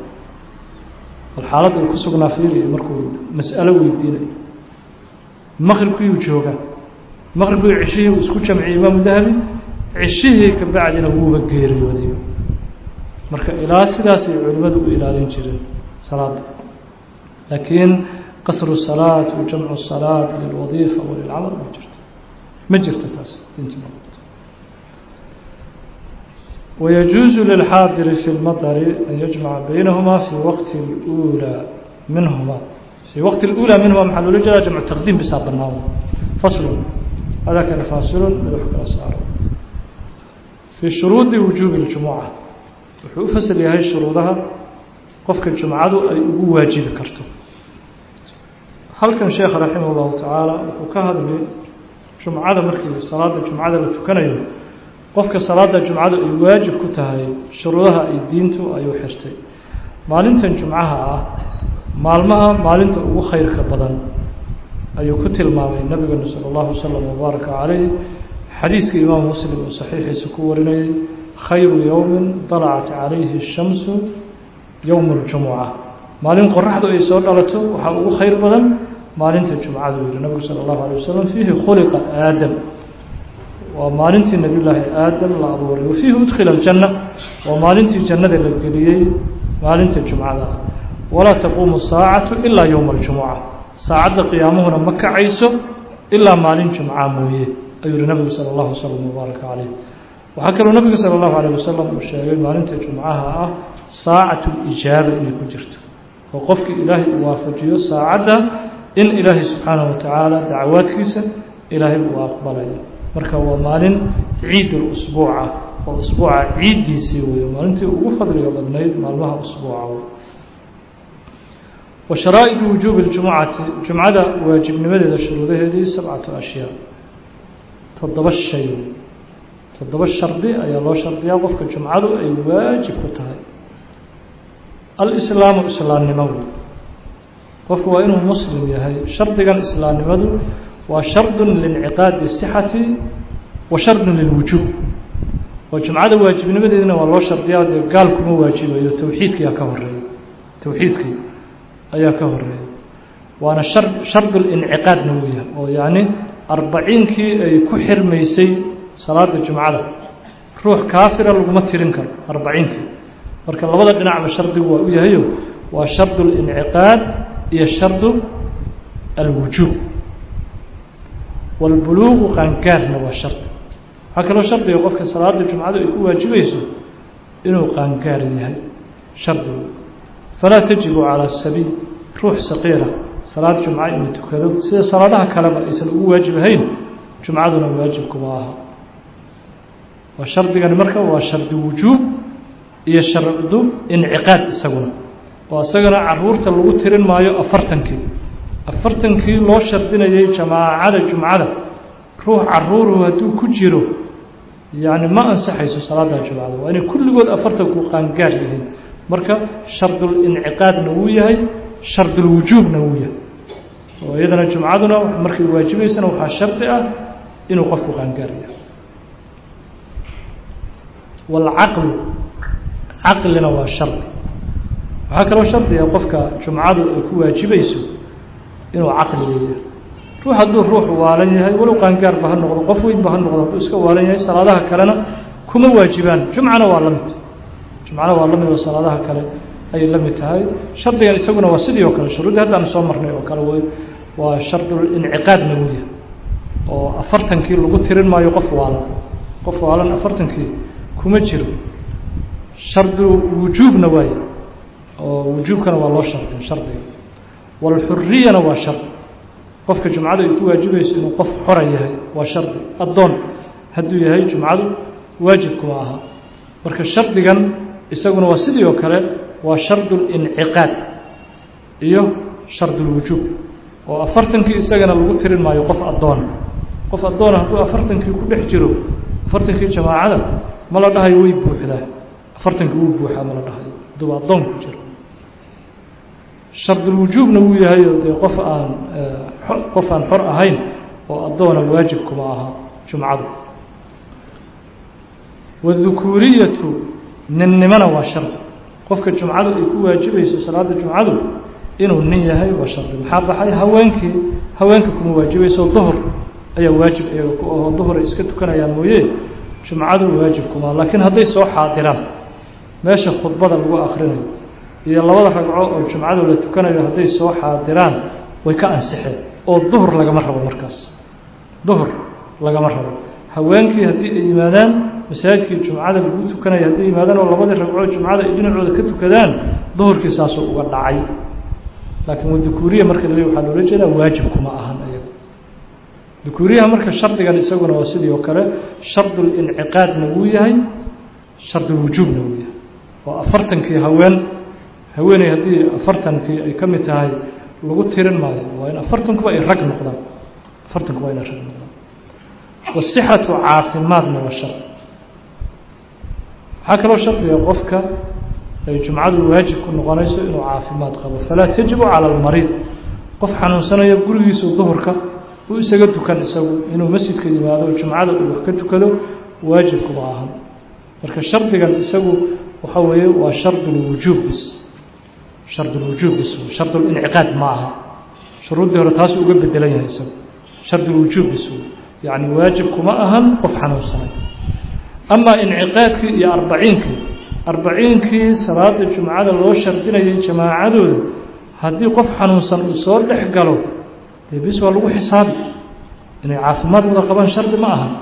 bal xaaladda uu ku sugnaa fiiriyo markuu mas'alo weydiinayo maqribkiiyuu joogaa maqribkii cishihii uu isku jamciyey imaamu dahabi cishihii ka bacdina wuuba geeriyooday marka ilaa sidaasay culimmadu u ilaalin jireen salaadda laakiin qasru salaat wa jamcu salaat lilwadiifa walilcamal ma jirto ma jirto taas diinta ويجuuز للxاadر في المطر أن يجمع بينهma في وqت الأولى minهma في وqت الأولى minهma مaa loola jeeda جمع تqديم bisaa banaan فصل hada kale فاصل mid wax kala saaro في شhuruuطi وuجوب الجuمعة wuxuu u fasl yahay shuruudaha qofka جuمcadu ay ugu waajibi karto halkan sheekh raximah الlahu taعaalى wuxuu ka hadlay jumcada markii salaada jumcada la tukanayo qofka salaada jumcadu ay waajib ku tahay shuruudaha ay diintu ay u xirtay maalintan jumcaha ah maalmaha maalinta ugu khayrka badan ayuu ku tilmaamay nabiganu sala allahu wasalam wabaaraka calayh xadiiskii imaamu muslim uu saxiixiisa ku warinayay khayru yowmin dalacat calayhi shamsu yowmu ljumuca maalin qoraxdu ay soo dhalato waxaa ugu khayr badan maalinta jumcadu yihi nabigu sala allahu alay wasalam fiihi khuliqa aadam waa maalintii nabiy llaahi aadam la abuuray wafiihi udkhila aljanna waa maalintii jannada la geliyey maalinta jumcada ah walaa taquumu saacatu ilaa yowma aljumuca saacadda qiyaamuhuna ma kacayso ilaa maalin jumca mooye ayuu yihi nabigu sala allahu wasalam wabaaraka calayh waxaa kaloo nabigu sala allahu alayh wasalam uu sheegay maalinta jumcaha ah saacatu lijaaba inay ku jirto oo qofkii ilaahay uu waafajiyo saacadda in ilaahay subxaanahu watacaala dacwaadkiisa ilaahay uu aqbalayo marka waa maalin ciid usbuuca oo usbuuca ciiddiisii wey maalintii ugu fadliga badnayd maalmaha usbuuca wa sharaa'idu wujuubi ljumucati jumcada waajibnimadeeda shuruudaheedii sabcatu ashyaa toddoba shay toddoba shardi ayaa loo shardiyaa qofka jumcadu ay waajib ku tahay alislaamu islaamnimo wey qofku waa inuu muslim yahay shardigan islaamnimadu waa shardun liinciqaadi sixati wa shardun lilwujuub oo jumcada waajibnimadeedina waa loo shardiyaa dee gaal kuma waajibayo towxiidkii aa ka horeeya towxiidkii ayaa ka horeeya waana shar shardulinciqaadna uu yahay oo yacni arbaciinkii ay ku xirmaysay salaada jumcada ruux kaafira laguma tirin karo arbaciinkii marka labada dhinacba shardigu waa u yahayo waa shardulinciqaad iyo shardu alwujuub wاlbuluuqu qaangaarna waa shardi waxaa kaloo shardiga qofka salaada jumcadu ay ku waajibayso inuu qaangaar yahay shardigu falaa tajibu calى sabiil ruux saqiira salaad jumca inuu tukado sida salaadaha kaleba aysan ugu waajib ahayn jumcaduna waajib kuma aha waa shardigani marka waa shardi wujuub iyo shardu inciqaad isaguna oo isagana caruurta lagu tirin maayo afartankii afartankii loo shardinayay jamaacada jumcada ruux caruuruhu hadduu ku jiro yacni ma ansaxayso salaada jumcada waa inay kulligood afartanku qaangaar yihiin marka shardulinciqaadna wuu yahay shardulwujuubna wuu yahay oo iyadana jumcaduna markay waajibaysana waxaa shardi ah inuu qofku qaangaar yahay waalcaqlu caqlina waa shardi waxaa kaloo shardiga qofka jumcadu ay ku waajibayso inuu caqli leeyahay ruux hadduu ruux waalan yahay walow qaangaarba ha noqdo qof weynba ha noqdo hadduu iska waalan yahay salaadaha kalena kuma waajibaan jumcana waa la mid jumcana waa la mid oo salaadaha kale ayay la mid tahay shardigan isaguna waa sidii oo kale shuruuddii haddaan soo marnay oo kale w waa shardulinciqaadna wuu yahay oo afartankii lagu tirin maayo qof waalan qof waalan afartankii kuma jiro shardu wujuubna waaye oo wujuubkana waa loo shardin shardiga waalxuriyana waa shardi qofka jumcadu ay ku waajibayso inuu qof xora yahay waa shardi addoon hadduu yahay jumcadu waajib kuma aha marka shardigan isaguna waa sidii oo kale waa shardulinciqaad iyo shardulwujuub oo afartankii isagana lagu tirin maayo qof addoona qof addoona hadduu afartankii ku dhex jiro afartankii jamaacada ma la dhahayo way buuxdaa afartankii wuu buuxaa ma la dhahayo hadduu addoon ku jiro shardulwujuubna wuu yahay oo dee qof aan qof aan xor ahayn oo addoona waajib kuma aha jumcadu wadukuuriyatu ninnimana waa shardi qofka jumcadu ay ku waajibayso salaada jumcadu inuu nin yahay waa shardi maxaa baxay haweenkii haweenka kuma waajibayso duhur ayaa waajib iyaga ku ahoo duhur ay iska tukanayaan mooye jumcadu waajib kuma laakiin hadday soo xaadiraan meesha khudbada lagu akrinayo iyo labada ragco oo jumcadu la tukanayo hadday soo xaadiraan way ka ansixeen oo duhur lagama rabo markaas duhur lagama rabo haweenkii haddii ay yimaadaan masaajidkii jumcada lagu tukanayo hadday yimaadaan oo labadii ragcoo jumcada ay dhinacooda ka tukadaan duhurkii saasuu uga dhacay laakiin wadukuuriya marka laleey waxaa loola jeedaa waajib kuma ahan ayaga dukuuriyaha marka shardigan isaguna waa sidii oo kale shardulinciqaadna wuu yahay shardulwujuubna wuu yahay oo afartankii haween haweeney haddii afartankii ay ka mid tahay lagu tirin maayo waa in afartankuba ay rag noqdaan afartankuba inay rag noqdaan wasixatu caafimaadna waa shar waxaa kaloo shardiga qofka ay jumcadu waajib ku noqonayso inuu caafimaad qabo falaa tajibu cala almariid qof xanuunsanayo gurigiisu duhurka uu isaga tukan isagu inuu masjidka yimaado jumcada uu wax ka tukado waajib kuma ahan marka shardigan isagu waxa weeye waa shardulwujuub bis shardulwujuub bis shardulinciqaad ma aha shuruuddii hore taasuu uga bedelan yahay isagu shardulwujuub bis yacni waajib kuma ahan qof xanuunsanay amaa inciqaadkii iyo arbaciinkii arbaciinkii salaada jumcada loo shardinayay jamaacadooda haddii qof xanuunsan uu soo dhex galo dee bis waa lagu xisaabi inay caafimaad wada qabaan shardi ma aha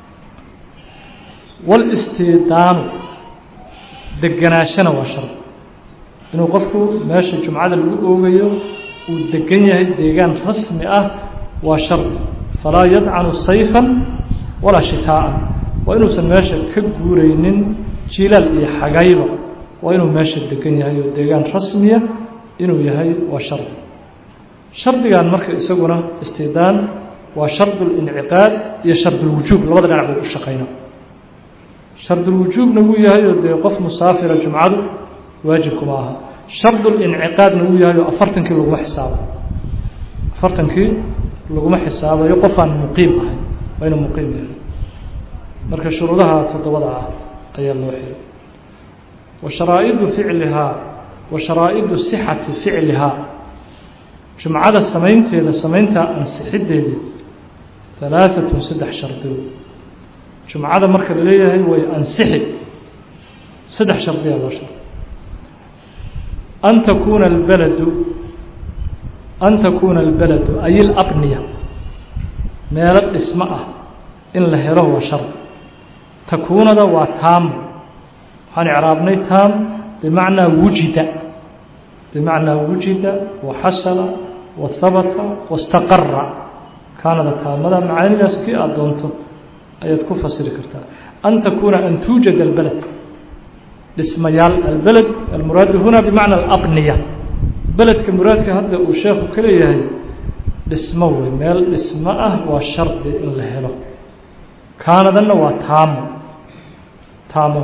walistidaanu deganaashana waa shardi inuu qofku meesha jumcada lagu oogayo uu degan yahay deegaan rasmi ah waa shardi falaa yadcanu sayfan walaa shitaa'an waa inuusan meesha ka guuraynin jilaal iyo xagayba waa inuu meesha degan yahay oo deegaan rasmiya inuu yahay waa shardi shardigan marka isaguna istidaan waa shardulinciqaad iyo shardulwujuub labada dhinac buu u shaqayna shardulwujuubna wuu yahay oo dee qof musaafira jumcadu waajib kuma aha shardulinciqaadna wuu yahay oo afartankii laguma xisaabo afartankii laguma xisaabayo qofaan muqiim ahay waa inuu muqiim yahay marka shuruudaha toddobada ah ayaa loo xiray wa sharaa'idu ficlihaa wa sharaa'idu sixati ficlihaa jumcada samaynteeda samayntaa ansixiddeedii halaaatun saddex shardiyo jumcada marka la leeyahay way ansixi saddex shardiyaa loo shardi an takuuna albeladu an takuuna albaladu ay ilabniya meelo dhismo ah in la helo waa shard takuunada waa taam waxaan icraabnay taam bimacnaa wujida bimacnaa wujida waxasala wahabata wastaqara kaanada taamada macaanidaas kii aada doonto ayaad ku fasiri kartaa an takuuna an tuujad albaled dhismayaal albeled almuraadu huna bimacna alabniya beledka muraadka hadda uu sheekhu ka leeyahay dhismo wey meel dhismo ah waa shardi in la helo kaanadanna waa taamo taamo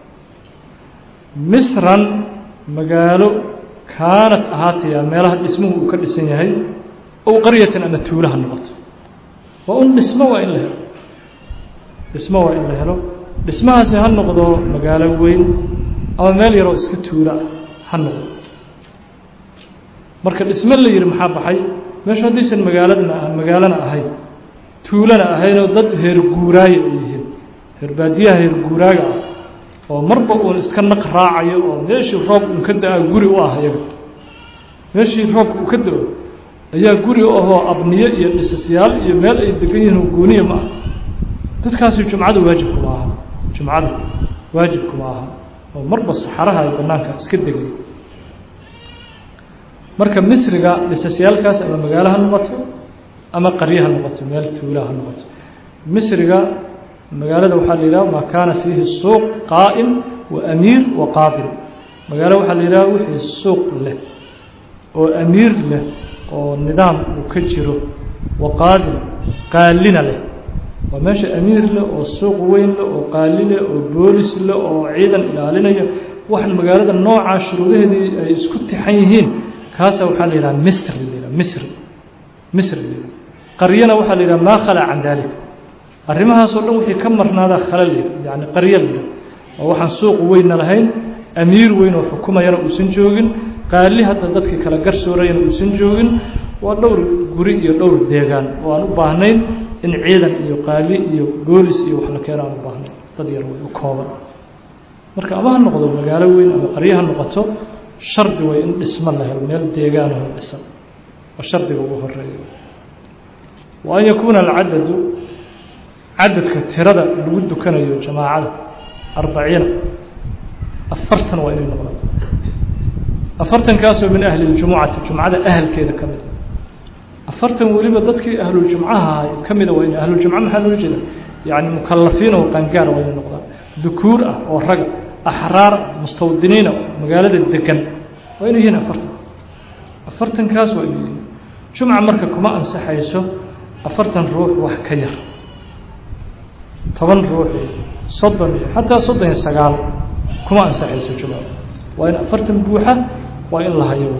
misran magaalo kaanad ahaataya meelaha dhismuhu uu ka dhisan yahay ow qaryatan ama tuulaha noqoto waa un dhismo waa in la helo dhismo waa in la helo dhismahaasi ha noqdo magaalo weyn ama meel yaroo iska tuula ah ha noqdo marka dhismo la yihi maxaa baxay meeshu haddaysan magaaladna magaalana ahayn tuulana ahaynoo dad heer guuraaye ay yihiin heer baadiyaha heer guuraaga ah oo marba uun iska naq raacayo oo meeshii roob uun ka da-a guri u ah iyaga meeshii roobka uu ka da-o ayaa guri u ahoo abniye iyo dhisasyaal iyo meel ay degan yihiin gooniya ma ah dadkaasi jumcada waajibkuma aha jumcada waajibkuma aha oo marba saxaraha ay banaanka iska degay marka misriga dhisasyaalkaas ama magaalo ha noqoto ama qarye ha noqoto meel tuula ha noqoto misriga magaalada waxaa la yidhaha maa kaana fiihi suuq qaa'im wa amiir wa qaadim magaalo waxaa la yidhaha wixii suuq leh oo amiir leh oo nidaam uu ka jiro wa qaadim qaalina leh waa meesha amiir leh oo suuq weyn leh oo qaali leh oo boolis leh oo ciidan ilaalinaya waxaan magaalada noocaa shuruudaheedii ay isku tixan yihiin kaasa waxaa la yidhaha misr la yidhaha misri misri la yidhaha qaryana waxaa la yidhaha maa khalaa can dalik arrimahaasoo dhan wixii ka marnaadaa khala la yidhaha yani qaryo la yidhaha oo waxaan suuq weynna lahayn amiir weyn oo xukumayana uusan joogin qaali hadda dadkii kala garsoorayana uusan joogin waa dhowr guri iyo dhowr deegaan oo aan u baahnayn in ciidan iyo qaali iyo boolis iyo wax la keeno aan u baahnayn dad yar way u kooban marka ama ha noqdo magaalo weyn ama qaryo ha noqoto shardi way in dhismo la helo meel deegaanaho dhisan oo shardiga ugu horeeya wa an yakuuna alcadadu cadadka tirada lagu dukanayo jamaacada arbaciina afartan waa inay noqdaan afartankaasoo min ahli ljumucati jumcada ahalkeeda ka mida afartan weliba dadkii ahluljumcaha ka mida waa in ahluljumca maxaa loola jeeda yani mukalafiin oo qaangaara waa inay noqdaan dukuur ah oo raga axraar mustawdiniina magaalada degan waa inay yihiin afartan afartankaas waa inay yihiin jumca marka kuma ansaxayso afartan ruux wax ka yar toban ruux iyo soddon iyo xataa soddon iyo sagaal kuma ansaxayso jumca waa in afartan buuxa waa in la hayo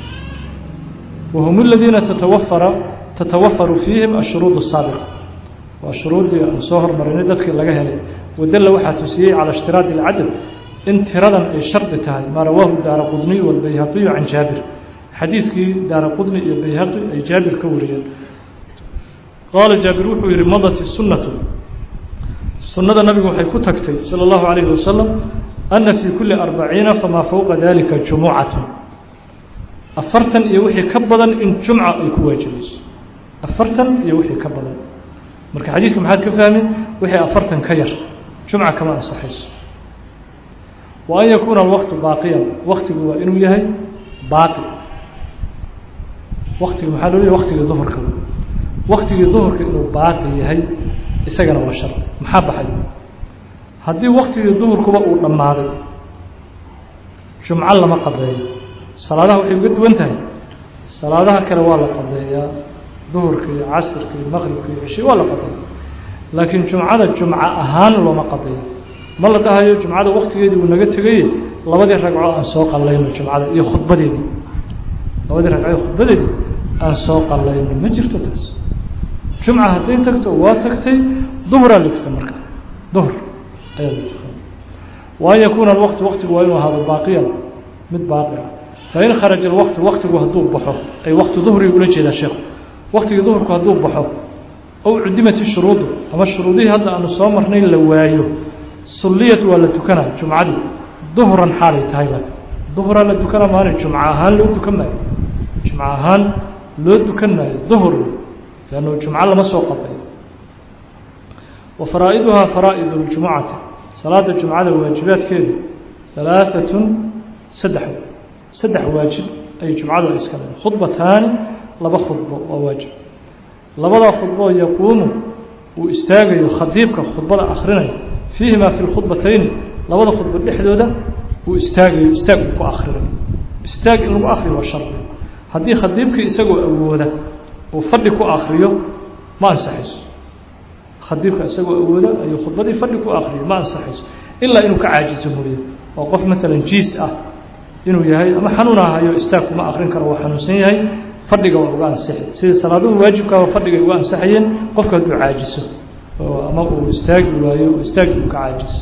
wahum aladiina tatawafara tatawafaru fiihim ashuruud الsaabiqa waa shuruuddii aan soo hormarinay dadkii laga helay wadalla waxaa tusiyey calى اshtiraadi اlcadad in tiradan ay shardi tahay maa rawaahu daara qudniy walbayhaqiyu can jaabir xadiiskii daara qudni iyo bayhaqi ay jaabir ka wariyeen qaala jaabir wuxuu yihi madat sunatu sunnada nabigu waxay ku tagtay salى اllahu عalayhi wasalam ana fii kuli arbaciina famaa fowqa dalika jumucatu afartan iyo wixii ka badan in jumca ay ku waajibayso afartan iyo wixii ka badan marka xadiiska maxaad ka fahmi wixii afartan ka yar jumca kama ansaxayso wa an yakuuna alwaqtu baaqiyan waktigu waa inuu yahay baaqi waktigu maxaa loo leeyahy waktigii duhurka waktigii duhurka inuu baaqi yahay isagana waa shar maxaa baxay haddii waktigii duhurkuba uu dhammaaday jumco lama qadeeyo salaadaha waxay uga duwan tahay salaadaha kale waa la qadeeyaa duhurka iyo casirka iyo maqribka iyo cishi waa la qadeeya laakiin jumcada jumco ahaan looma qadeeyo ma la dhahayo jumcada waktigeedii uu naga tegaye labadii ragco aan soo qallayno jumcada iyo khudbadeedii labadii ragco iyo khudbadeedii aan soo qallayno ma jirto taas jumca hadday tagto waa tagtay duhuraa la tukan marka duhur ayaa la tukan wa an yakuuna alwaqtu waktigu waa inuu ahaado baaqiyan mid baaqi ah fain kharaja alwaqtu waktigu hadduu baxo ay wakti duhriga ula jeedaa sheekhu waktigii duhurku hadduu baxo ow cudimat ishuruudu ama shuruudihii hadda aanu soo marnay la waayo sulliyat waa la tukanaa jumcadii duhran xaalay tahay laakin duhraa la tukanaa maana jumco ahaan loo tukan maayo jumco ahaan loo dukan maayo duhur leannu jumco lama soo qabayo wa faraa'iduhaa faraa'idu ljumucati salaada jumcada waajibaadkeedu halaaatun saddex saddex waajib ayay jumcadu iska leedahay khudbataani laba khudbo waa waajib labadaa khudboo yaquumu uu istaagayo khadiibka khudbada akrinaya fiihimaa fi lkhudbatayni labada khudbo dhexdooda uu istaagayo istaag uu ku akrinayo istaag in lagu akriyo waa shardi haddii khadiibkii isagoo awooda uu fadhi ku akriyo ma ansaxayso khadiibka isagoo awooda ayuu khudbadii fadhi ku akriyo ma ansaxayso ilaa inuu ka caajiso mooye oo qof maalan jiis ah inuu yahay ama xanuun ahayo istaag kuma akrin karo waa xanuunsan yahay fadhiga waa uga ansixi sidii salaaduhu waajibkaaba fadhigay uga ansaxayeen qofka hadduu caajiso oo ama uu istaagi waayo oo istaagi uu ka caajiso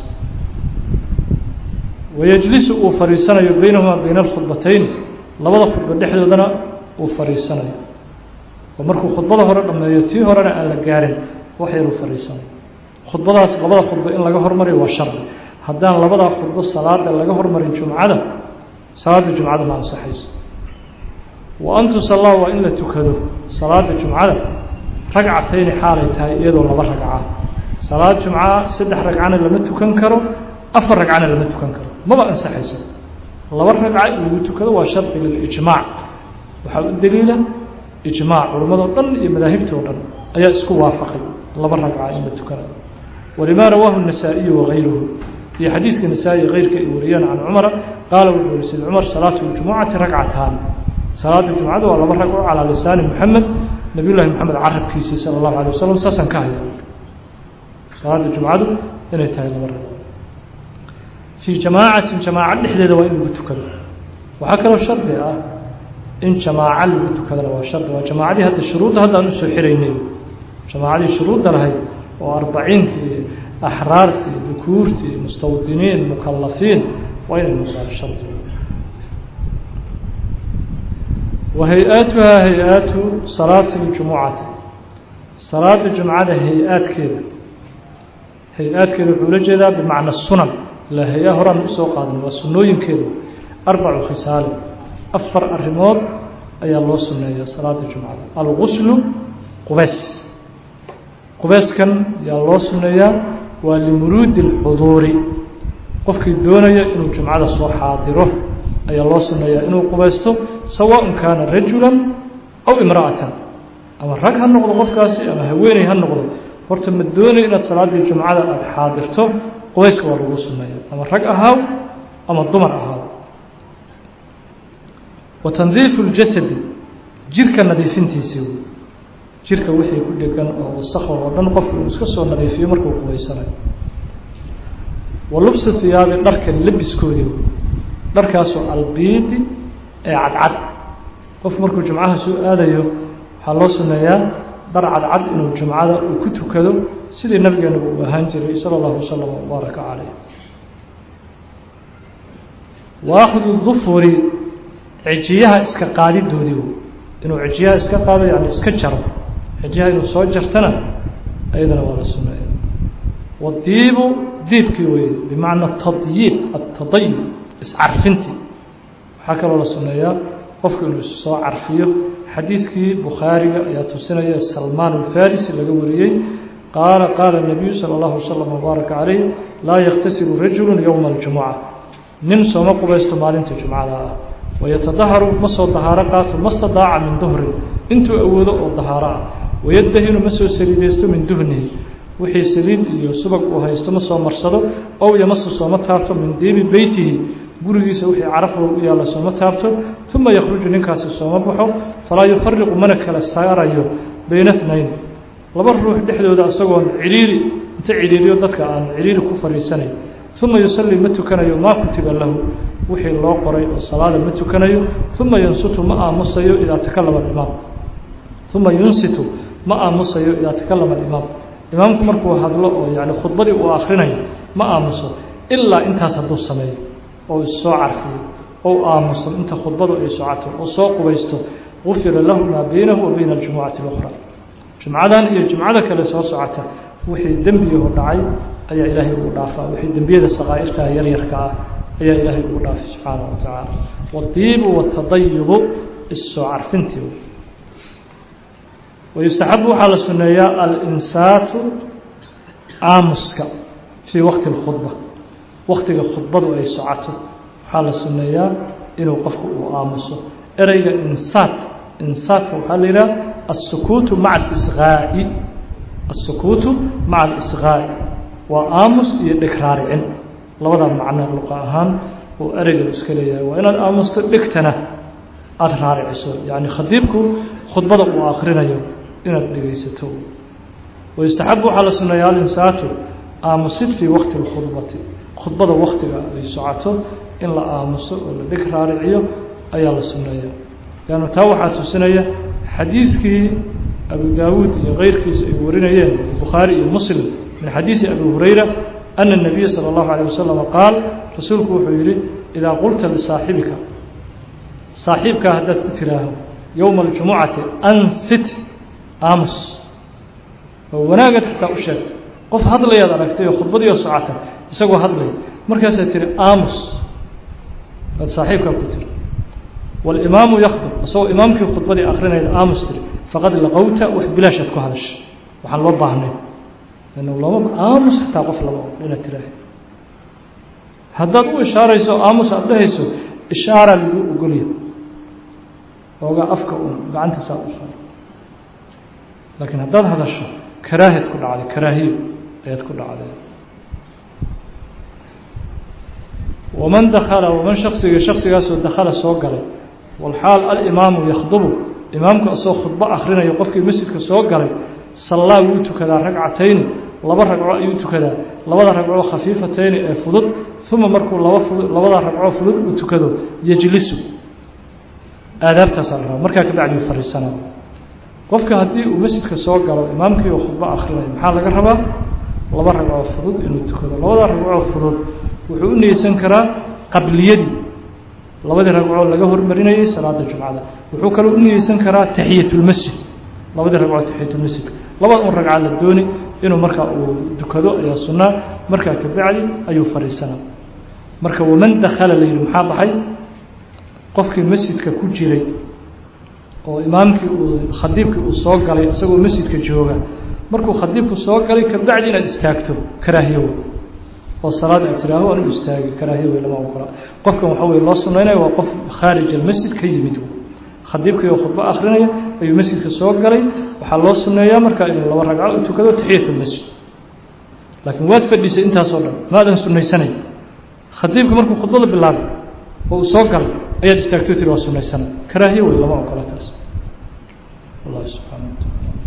wayajlisu uu fadhiisanayo baynahumaa bayna alkhudbatayn labada khudbo dhexdoodana uu fadhiisanayo oo markuu khudbada hore dhammeeyo tii horena aan la gaarin wax yaruu fadhiisanayo khudbadaas labada khudbo in laga hormariyo waa shardi haddaan labadaa khudbo salaada laga hormarin jumcada salaada jumcada ma ansaxayso wa an tusallaa waa in la tukado salaada jumcada ragcatayni xaalay tahay iyadoo laba ragca salaad jumca saddex ragcana lama tukan karo afar ragcana lama tukan karo maba ansaxayso laba ragca in lagu tukado waa shardi lilijmaac waxaa u daliila ijmaac culimmadoo dhan iyo madaahibtoo dhan ayaa isku waafaqay laba ragca in la tukanayo walimaa rawaahu النasaaئiyu wagayruhu iyo xadiiska nasaa-i keyrka ay wariyeen can cumara qaala wuxuu yihi sid cumar salaatu ljumucati ragcataan salaada jumcada waa laba ragco calaa lisaani moxamed nabiy llahi moxamed carabkiisii sala allahu alay wasalam saasaan ka haya salaada jumcadu inay tahay laba ragco fii jamaacatin jamaaca dhexdeeda waa in lagu tukado waxaa kaloo shardi ah in jamaaco lagu tukadana waa shardi waa jamaacadii hadda shuruudda hadda aan usoo xiraynay jamaacadii shuruudda lahayd oo arbaciinkii axraartii dukuurtii mustawdiniin mukalafiin waa inay noqdaan shardi wa hay-aatuhaa hay-aatu salaati ljumucati salaada jumcada hay-aadkeeda hay-aadkeeda wuxuu la jeedaa bimacna sunan ilaa hay-a horaan usoo qaadan waa sunnooyinkeedu arbacu khisaali afar arrimood ayaa loo sunneeya salaada jumcada alguslu qubeys qubeyskan yaa loo sunneeyaa waa limuruudi اlxuduuri qofkii doonaya inuu jumcada soo xaadiro ayaa loo sunneeyaa inuu qubaysto sawaءn kaana rajula aw imra'atan ama rag ha noqdo qofkaasi ama haweeney ha noqdo horta ma doonayo inaad salaaddii jumcada aada xaadirto qubayska waa lagu sunneeya ama rag ahaaw ama dumar ahaaw wa tandiifu اljasadi jirka nadiifintiisii jirka wixii ku dhegan oo wasakho oo dhan qofku inuu iska soo nadiifiyo markuu qubaysanayo wa lubsi hiyaabi dharka labiskoodii dharkaasoo albiidi ee cadcad qofku markuu jumcaha soo aadayo waxaa loo suneeyaa dhar cadcad inuu jumcada uu ku tukado sidii nabigeenagu uu ahaan jiray sala allahu wasalam wabaaraka caleyh wa akhdu dufuri cijiyaha iska qaadidoodii inuu cijiyaha iska qaado yani iska jaro cijiyaha inuu soo jartana ayadana waa la suneeya wadiibu diibkii weye bimacna tadyiib atadayub iscarfintii waxaa kaloo la suneeyaa qofku inuu soo carfiyo xadiiskii bukhaariga ayaa tusinaya salmaan alfarisi laga wariyey qaala qaala nabiyu sala allahu wasalam wabaaraka calayh laa yakhtasilu rajulu yowma aljumuca nin sooma qubaysto maalinta jumcada ah wayatadaharu ma soo dahaaro qaato ma stadaaca min duhrin intuu awoodo oo dahaaro ah wayadahinu ma soo saliidaysto min duhnihi wixii saliid iyo subag uu haysto ma soo marsado ow yamasu sooma taabto min diibi beytihi gurigiisa wixii carafo u yaalla sooma taabto uma yakhruju ninkaasi sooma baxo falaa yufariqu mana kala saarayo bayna اثnayn laba ruux dhexdooda isagoon ciriiri inta ciriiriyo dadka aan ciriiri ku fadhiisanayn uma yusalli ma tukanayo maa kutiba lahu wixii loo qoray oo salaada ma tukanayo uma yunsitu ma aamusayo idaa takalama imaam uma yunsitu ma aamusayo idaa takalama alimaam imaamku markuu hadlo oo yani khudbadii uu akrinayo ma aamuso ilaa intaas hadduu sameeyo oo issoo carfiyo ou aamuso inta khudbadu ay socoto oo soo qubaysto gufira lahu maa baynahu wa bayna aljumucati اlأkhra jumcadan iyo jumcada kale soo socota wixii dembiyahu dhacay ayaa ilaahay ugu dhaafaa wixii dembiyada sakaa'irtaa yaryarka ah ayaa ilaahay ugu dhaafay subxaanaه wa tacaala wadiibu watadayubu issoo carfintii wayustaxabu waxaa la suneeyaa alinsaatu aamuska fii waqti اlkhudba waktiga khudbadu ay socoto waxaa la suneeyaa inuu qofku uu aamuso ereyga insaat insaatka waxaa la yidhaha الsukuutu maca اlisqaa'i الsukuutu maca اlisqaa'i waa aamus iyo dhigraaricin labadaa macno luqa ahaan uu ereyga iska leeyahay waa inaad aamusto dhigtana aada raariciso yacni khadiibku khudbada uu akrinayo inaad dhegaysato wayustaxabu waxaa la suneeyaa alinsaatu aamusid fii waqti اlkhudbati khudbada waktiga ay socoto in la aamuso oo la dhig raariciyo ayaa la suneeya leanna taa waxaa tusinaya xadiiskii abu daawuud iyo keyrkiisa ay warinayeen bukhaari iyo muslim min xadiisi abi hurayra ana الnabiya salى اllahu alيه wasalam qaal rasuulku wuxuu yihi idaa qulta lisaaxibika saaxiibkaa haddaad ku tiraaho yowma اljumucati ansit aamus oo wanaagad xataa u sheegto qof hadlayaad aragtay oo khudbadiioo socota isagoo hadlaya markaasaad tihi aamus aad saaxiibkaa ku tiri walimaamu yakdub isagoo imaamkii khudbadii akrinayda aamus tiri faqad laqowta wax bilaashaad ku hadashay waxaan loo baahnay lama aamus xataa qof lama og inaad tiraaha haddaad u ishaarayso aamus aada dhehayso ishaaraa lagu ogolya oogaa afka un gacantiisaa u saar laakiin haddaad hadasho karaahiad ku dhacday karaahiyo ayaad ku dhacday waman dakala waman shaksiga shaksigaasoo dakhala soo galay walxaal alimaamu yakhdubu imaamku asagoo khudbo akhrinayo qofkii masjidka soo galay sallaa wuu tukadaa ragcatayni laba ragco ayuu tukadaa labada ragcoo khafiifatayni ee fudud uma markuu laba fudud labada ragcoo fudud uu tukado yejlisu aadaabtaasaa la rabaa markaa kabacdi uu fariisanaa qofka haddii uu masjidka soo galo imaamkii oo khudbo akhrinayo maxaa laga rabaa laba ragcoo fudud inuu tukado labada ragcoo fudud wuxuu u niyeysan karaa qabliyadii labadii ragcoo laga hormarinayay salaada jumcada wuxuu kaloo u niyeysan karaa taxiyatulmasjid labadii ragcoo taxiyatulmasjidka labada un ragca la dooni inuu markaa uu dukado ayaa sunnaa markaa kabacdi ayuu fadhiisanaa marka waman dakhala la yidhi maxaa baxay qofkii masjidka ku jiray oo imaamkii uu khadiibkii uu soo galay isagoo masjidka jooga markuu khadiibku soo galay kabacdi inaad istaagto karaahiyo wey oo salaad aad tiraaho anu istaagi karaahiyo wey lama ogola qofkan waxa weye loo sunaynaya waa qof khaarij almasjid ka yimid khadiibkii oo khudbo akrinaya ayuu masjidka soo galay waxaa loo suneeyaa markaa inuu laba ragco u tukado taxiyat lmasjid laakiin waad fadhiisay intaasoo dhan maadan sunaysanay khadiibka markuu khudbada bilaabay oo uu soo galay ayaad istaagto tiri waa sunaysanay karaahiyo wey lama ogola taas wallah subxana wa taala